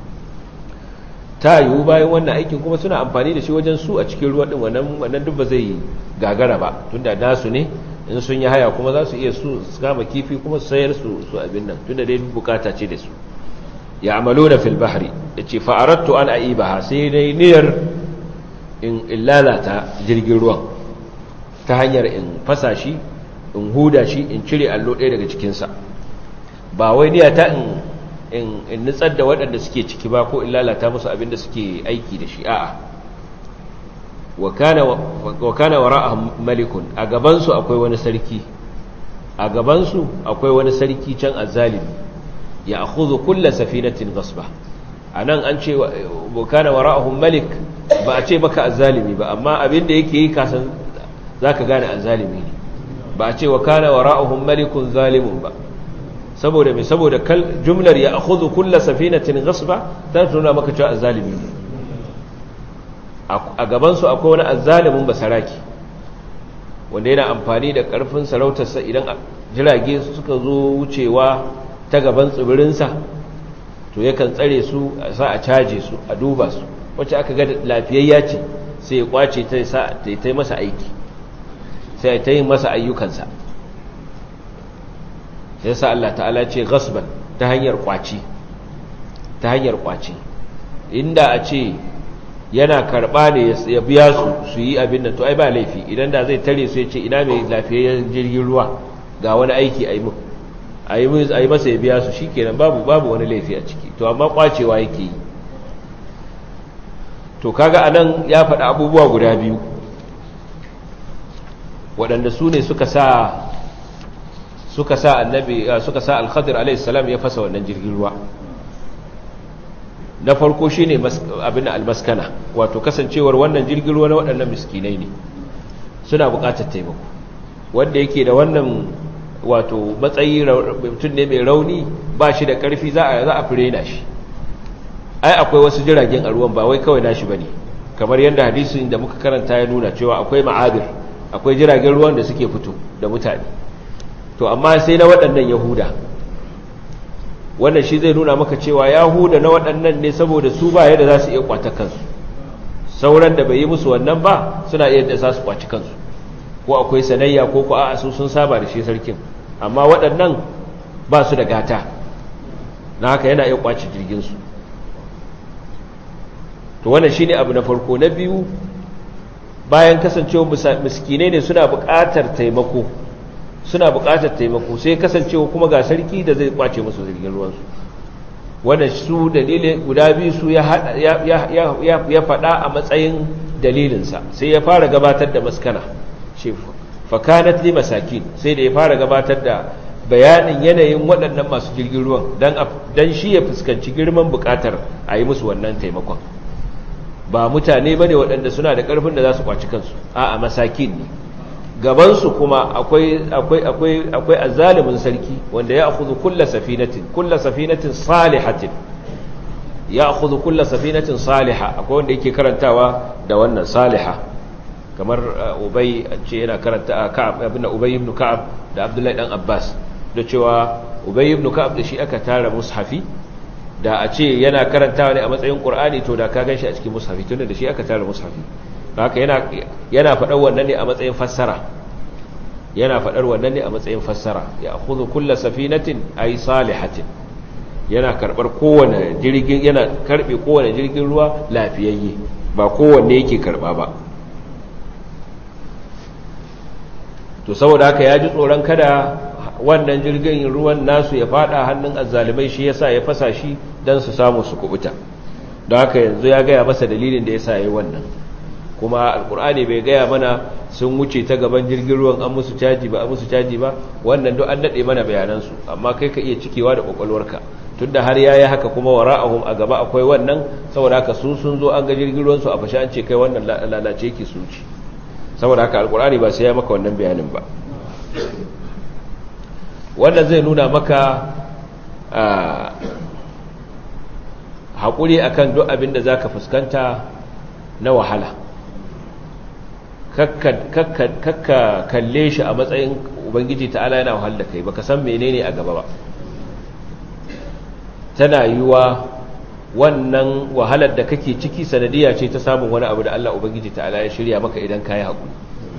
ta yiwu bayan wannan aikin kuma suna amfani da shi wajen su a cikin ruwa din wannan wannan duk ba zai gagara ba tunda nasu ne in sun yi haya kuma za su iya su kama kifi kuma su sayar su su abin nan tunda dai bukata ce da su ya'maluna fil bahri yace fa aradtu an aibaha sai dai niyyar in lalata jirgin ruwan ta hanyar in fasa shi in huda shi in cire allo ɗaya daga cikin sa ba wai niyyata in in in nutsar da waɗanda suke ciki ba ko in lalata musu abin da suke aiki da shi a'a wa kana wa kana wara'ahum malikun a gaban su akwai wani sarki a gaban su akwai wani sarki can azzalimi ya akhudhu kull safinatin ghasba anan an ce kana wara'ahum malik ba a ce maka azzalimi ba amma abin da yake yi kasan zaka gane azzalimi ne ba a ce wa kana wara'ahum malikun zalimun ba saboda me saboda jumlar ya akhudhu kull safinatin ghasba ta tuna maka cewa azzalimi ne a gaban su akwai wani azzalimin basaraki wanda yana amfani da karfin sarautarsa idan jirage suka zo wucewa ta gaban tsibirinsa to yakan tsare su sa a caje su a duba su wacce aka ga lafiyayya ce sai ya kwace ta sa ta yi masa aiki sai ta yi masa ayyukansa sai sa Allah ta'ala ce gasban ta hanyar kwaci ta hanyar kwaci inda a ce yana karba ne ya biya su su yi abin nan to ai ba laifi idan da zai tare su ya ce ina mai lafiyayyen jirgin ruwa ga wani aiki a yi mun a yi masa ya biya su shi kenan babu babu wani laifi a ciki to amma kwacewa yake yi to kaga anan ya faɗi abubuwa guda biyu waɗanda su ne suka sa suka sa annabi suka sa al-khadir alayhi salam ya fasa wannan jirgin ruwa na farko shine abin al-maskana wato kasancewar wannan jirgin ruwa na waɗannan miskinai ne suna buƙatar taimako wanda yake da wannan wato matsayi mutum ne mai rauni ba shi da ƙarfi za a za a firena shi ai akwai wasu jiragen a ruwan ba wai kawai nashi bane kamar yadda hadisin da muka karanta ya nuna cewa akwai ma'abir akwai jiragen ruwan da suke fito da mutane to amma sai na waɗannan yahuda wannan shi zai nuna maka cewa yahuda na waɗannan ne saboda su ba yadda za su iya kwata kansu sauran da bai yi musu wannan ba suna iya da za su kwaci kansu ko akwai sanayya ko ko a'a su sun saba da shi sarkin amma waɗannan ba su da gata na haka yana iya kwaci jirginsu to wannan shi ne abu na farko na biyu bayan kasancewa miskinai ne suna buƙatar taimako suna buƙatar taimako sai kasancewa kuma ga sarki da zai kwace musu jirgin ruwansu wanda su dalilin guda biyu su ya faɗa a matsayin dalilinsa sai ya fara gabatar da maskana ce fakanat li masakin sai da ya fara gabatar da bayanin yanayin waɗannan masu jirgin ruwan don shi ya fuskanci girman buƙatar a yi musu wannan taimakon ba mutane ba ne waɗanda suna da ƙarfin da za su kwaci kansu a masakin ne gabansu kuma akwai azalimin sarki wanda ya akuzu kulla safinatin kulla safinatin salihatin ya akuzu kulla safinatin saliha akwai wanda yake karantawa da wannan saliha kamar ubai ce yana karanta ka'ab ibn ubay ibn ka'ab da abdullahi dan abbas da cewa ubay ibn ka'ab da shi aka tara mushafi da a ce yana karantawa ne a matsayin qur'ani to da ka ganshi a cikin mushafi tunda da shi aka tara mushafi haka yana yana faɗar wannan ne a matsayin fassara yana faɗar wannan ne a matsayin fassara ya khudhu kullu safinatin ay salihatin yana karbar kowane jirgin yana karbe kowane jirgin ruwa lafiyayye ba kowanne yake karba ba to saboda haka ya ji tsoron kada wannan jirgin ruwan nasu ya fada hannun azzalimai shi yasa ya fasa shi dan su samu su kubuta don haka yanzu ya gaya masa dalilin da yasa yayi wannan kuma alkur'ani bai gaya mana sun wuce ta gaban jirgin ruwan an musu caji ba a musu caji ba wannan duk an dade mana bayanansu amma kai ka iya cikewa da kwakwalwarka tunda har yayi haka kuma wara'ahum a gaba akwai wannan saboda haka su sun zo an ga jirgin ruwan su a fashe an ce kai wannan lalace yake su ci saboda haka alkur'ani ba sai ya maka wannan bayanin ba wannan zai nuna maka haƙuri akan duk abin da zaka fuskanta na wahala kakka kalle shi a matsayin ubangiji ta'ala yana wahal da kai baka san menene a gaba ba tana yiwa wannan wahalar da kake ciki sanadiya ce ta samun wani abu da Allah ubangiji ta'ala ya shirya maka idan ka yi haƙuri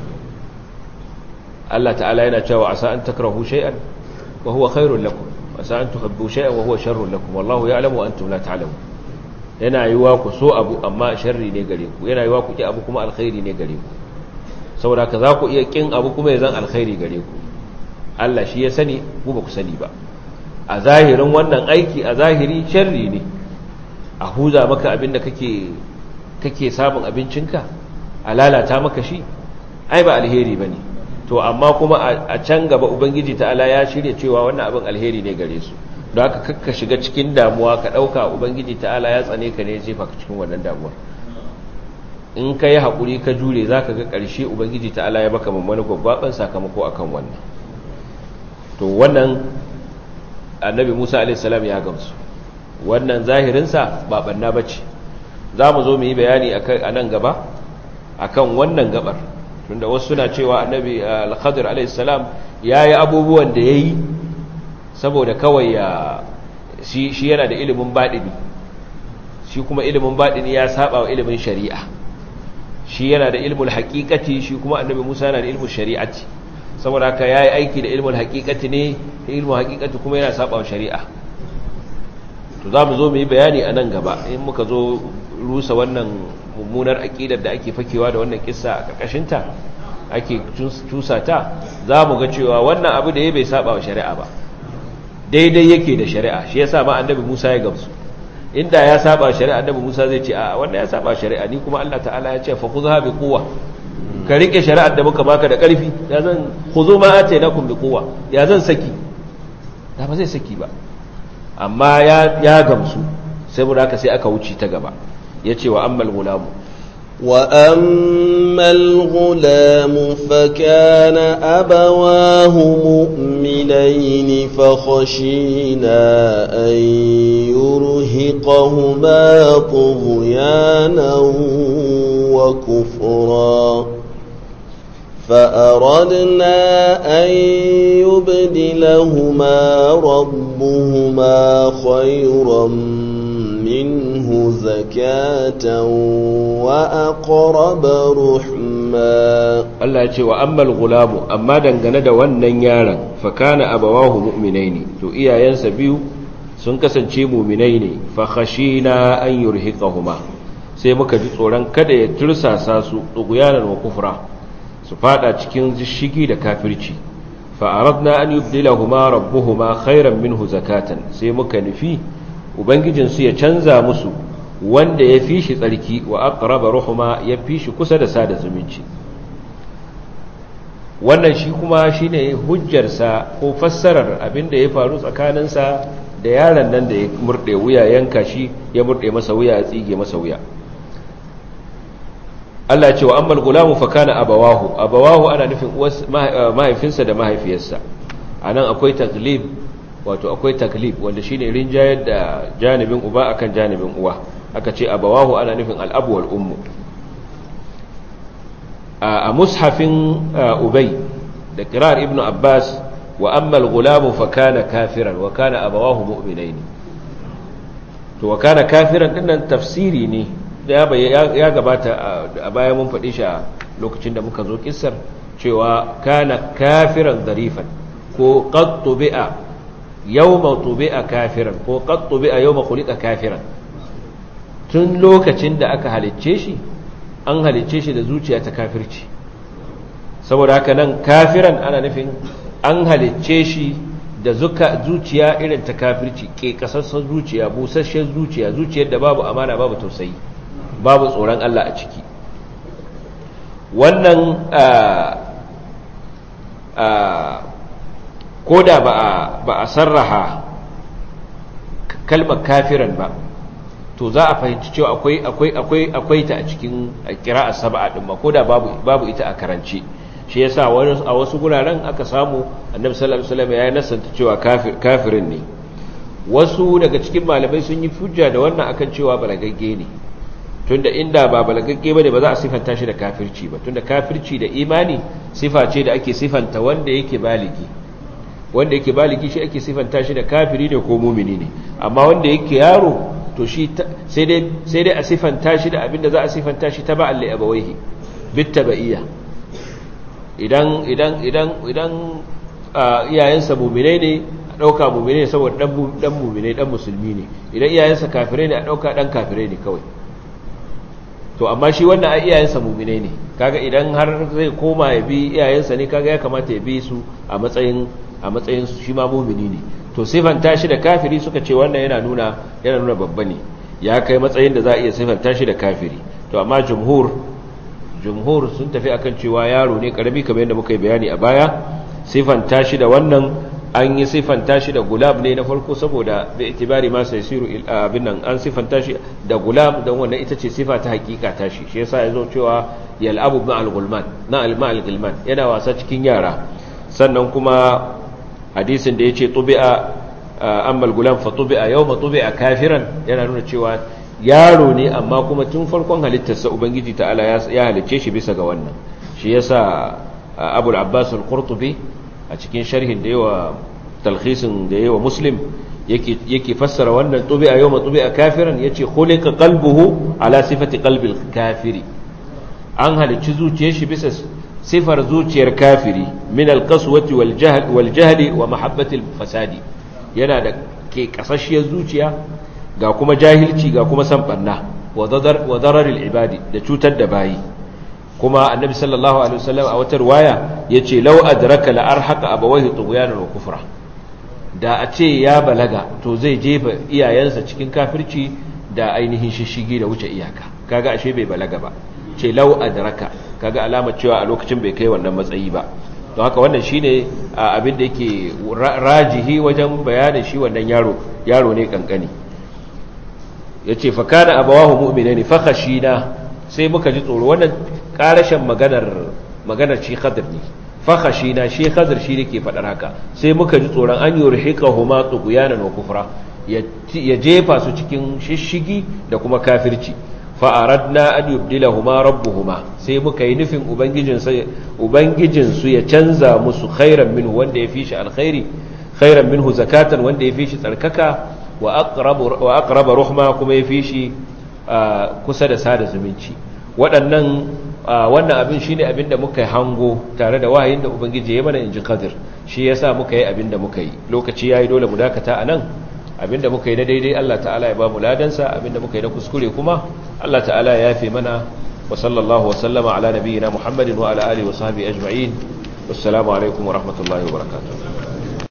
Allah ta'ala yana cewa asa an takrahu shay'an wa huwa khairul lakum asa an tuhibbu shay'an wa huwa sharrul lakum wallahu ya'lamu wa antum la ta'lamun yana yiwa ku so abu amma sharri ne gare ku yana yiwa ku ki abu kuma alkhairi ne gare ku saboda ka za ku iya kin abu kuma ya zan alkhairi gare ku Allah shi ya sani ku ba ku sani ba a zahirin wannan aiki a zahiri sharri ne a huza maka abin da kake kake samun abincinka a lalata maka shi ai ba alheri bane to amma kuma a can gaba ubangiji ta'ala ya shirya cewa wannan abin alheri ne gare su don haka kakka shiga cikin damuwa ka ɗauka ubangiji ta'ala ya tsane ka ne ya jefa ka cikin wannan damuwar in ka yi haƙuri ka jure za ka ga ƙarshe ubangiji ta'ala ya baka mummuni gwaggwaɓen sakamako a kan wannan to wannan annabi musa alaihissalam ya gamsu wannan zahirinsa ba ɓanna ba ce za mu zo mu yi bayani a nan gaba a kan wannan gabar tunda wasu suna cewa annabi al-khadir alaihissalam ya yi abubuwan da ya yi saboda kawai ya shi yana da ilimin baɗini shi kuma ilimin baɗini ya saba wa ilimin shari'a shi yana da ilimin haƙiƙati shi kuma annabi musa yana da ilimin shari'ati saboda haka ya yi aiki da ilimin haƙiƙati ne ilimin haƙiƙati kuma yana saba wa shari'a to za mu zo mu yi bayani a nan gaba in muka zo rusa wannan mummunar aƙidar da ake fakewa da wannan kissa a ƙarƙashinta ake cusa ta za mu ga cewa wannan abu da ya bai saba wa shari'a ba daidai yake da shari'a shi yasa ma annabi Musa ya gamsu inda ya saba shari'a annabi Musa zai ce a wannan ya saba shari'a ni kuma Allah ta'ala ya ce fa khudha bi quwwa ka rike shari'ar da muka baka da ƙarfi ya zan khudhu ma atainakum bi quwwa ya zan saki da ba zai saki ba amma ya ya gamsu sai mu haka sai aka wuce ta gaba yace wa ammal gulamu wa amma وأما الغلام فكان أبواه مؤمنين فخشينا أن يرهقهما طغيانا وكفرا فأردنا أن يبدلهما ربهما خيرا منه زكاة وأقرب رحما Allah ya ce wa ammal gulamu amma dangane da wannan yaron fa kana abawahu mu'minaini to iyayensa biyu sun kasance mu'minai ne fa khashina an yurhiqahuma sai muka ji tsoron kada ya tursasa su duguyanan wa kufra su fada cikin shigi da kafirci fa aradna an yubdilahuma rabbuhuma khairan minhu zakatan sai muka nufi ubangijin su ya canza musu wanda ya fi shi tsarki wa aqraba ruhuma ya fi shi kusa da sada zumunci wannan shi kuma shine hujjarsa ko fassarar abinda ya faru tsakaninsa da yaron nan da ya murde wuya yanka shi ya murde masa wuya ya tsige masa wuya Allah ce wa ammal gulamu fa kana abawahu abawahu ana nufin mahaifinsa da mahaifiyarsa anan akwai taglib wato akwai taglib wanda shine rinjayar da janibin uba akan janibin uwa aka ce abawahu ana nufin al'abu wal ummu a mushafin ubay da kirar ibnu abbas wa ammal gulamu fa kana kafiran wa kana abawahu mu'minaini to wa kana kafiran dinnan tafsiri ne ya gabata a baya mun faɗi shi a lokacin da muka zo kissar cewa kana kafiran zarifan ko qad tubi'a yawma tubi'a kafiran ko qad tubi'a yawma khuliqa kafiran tun lokacin da aka halicce shi an halicce shi da zuciya ta kafirci saboda haka nan kafiran ana nufin an halicce shi da zuciya irin ta kafirci ke kasassan zuciya busasshen zuciya zuciyar da babu amana babu tausayi babu tsoron Allah a ciki wannan ko da ba a sarraha kalmar kafiran ba to za a fahimci cewa akwai akwai akwai akwai ta a cikin qira'a sab'a din ma koda babu babu ita a karance shi yasa wani a wasu guraren aka samu annabi sallallahu alaihi wasallam ya nasanta cewa kafir kafirin ne wasu daga cikin malamai sun yi hujja da wannan akan cewa balagagge ne tunda inda ba balagagge bane ba za a sifanta shi da kafirci ba tunda kafirci da imani sifa ce da ake sifanta wanda yake baligi wanda yake baligi shi ake sifanta shi da kafiri ne ko mumini ne amma wanda yake yaro to shi sai dai sai dai a sifanta shi da abinda za a sifanta shi ta ba'al li abawaihi bittaba'iyya idan idan idan idan iyayensa mu'minai ne a dauka mu'minai saboda dan dan mu'minai dan musulmi ne idan iyayensa kafirai ne a dauka dan kafirai ne kawai to amma shi wannan a iyayensa mu'minai ne kaga idan har zai koma ya bi iyayensa ne kaga ya kamata ya bi su a matsayin a matsayin shi ma mu'mini ne to sifanta shi da kafiri suka ce wannan yana nuna yana nuna babba ne ya kai matsayin da za a iya sifanta shi da kafiri to amma jumhur jumhur sun tafi akan cewa yaro ne karami kamar yadda muka yi bayani a baya sifanta shi da wannan an yi sifanta shi da gulab ne na farko saboda da itibari ma sai siru abin nan an sifanta shi da gulab don wannan ita ce sifa ta hakika ta shi shi yasa yazo cewa yal'abu ma'al gulman na al-ma'al gulman yana wasa cikin yara sannan kuma hadisin da yace tubi'a amma al-gulam fa tubi'a yawma tubi'a kafiran yana nuna cewa yaro ne amma kuma tun farkon halittarsa ubangiji ta'ala ya halicce shi bisa ga wannan shi yasa abul abbas al-qurtubi a cikin sharhin da yawa talhisin da yawa muslim yake yake fassara wannan tubi a yawma tubi a kafiran yace khuliqa qalbuhu ala sifati qalbil kafiri an halicci zuciyar shi bisa sifar zuciyar kafiri min alqaswati wal jahl wal jahli wa mahabbati fasadi yana da ke kasashiyar zuciya ga kuma jahilci ga kuma san banna wa dadar wa darar al ibadi da cutar da bayi kuma annabi sallallahu alaihi wasallam a wata riwaya yace law adraka la arhaqa abawayhi tughyanan wa kufra da a ce ya balaga to zai jefa iyayensa cikin kafirci da ainihin shishigi da wuce iyaka kaga ashe bai balaga ba ce law adraka kaga alamar cewa a lokacin bai kai wannan matsayi ba don haka wannan shine abin da yake rajihi wajen bayanin shi wannan yaro yaro ne kankani yace fa kana abawahu mu'minaini fa khashina sai muka ji tsoro wannan karashin maganar maganar shi khadir ne fakhashi na shi khadir shi ne ke faɗar haka sai muka ji tsoron an yurhiqahuma tughyanan wa kufra ya jefa su cikin shishigi da kuma kafirci fa'aradna an yubdilahuma rabbuhuma sai muka yi nufin ubangijinsu ya canza musu khairan minhu wanda ya fi shi alkhairi khairan minhu zakatan wanda ya fi shi tsarkaka wa aqraba ruhma kuma ya fi shi kusa da sada zumunci waɗannan wannan abin shi ne abin da muka yi hango tare da wahayin da ubangiji ya mana in ji kadir shi ya sa muka yi abin da muka yi lokaci ya yi dole mu dakata a nan abin da muka yi na daidai allah ta'ala ya ba mu ladansa abin da muka yi na kuskure kuma allah ta'ala ya yafe mana wa sallallahu wa sallama ala nabiyyina muhammadin wa ala alihi wa sahbihi ajma'in wassalamu alaikum wa rahmatullahi wa barakatuh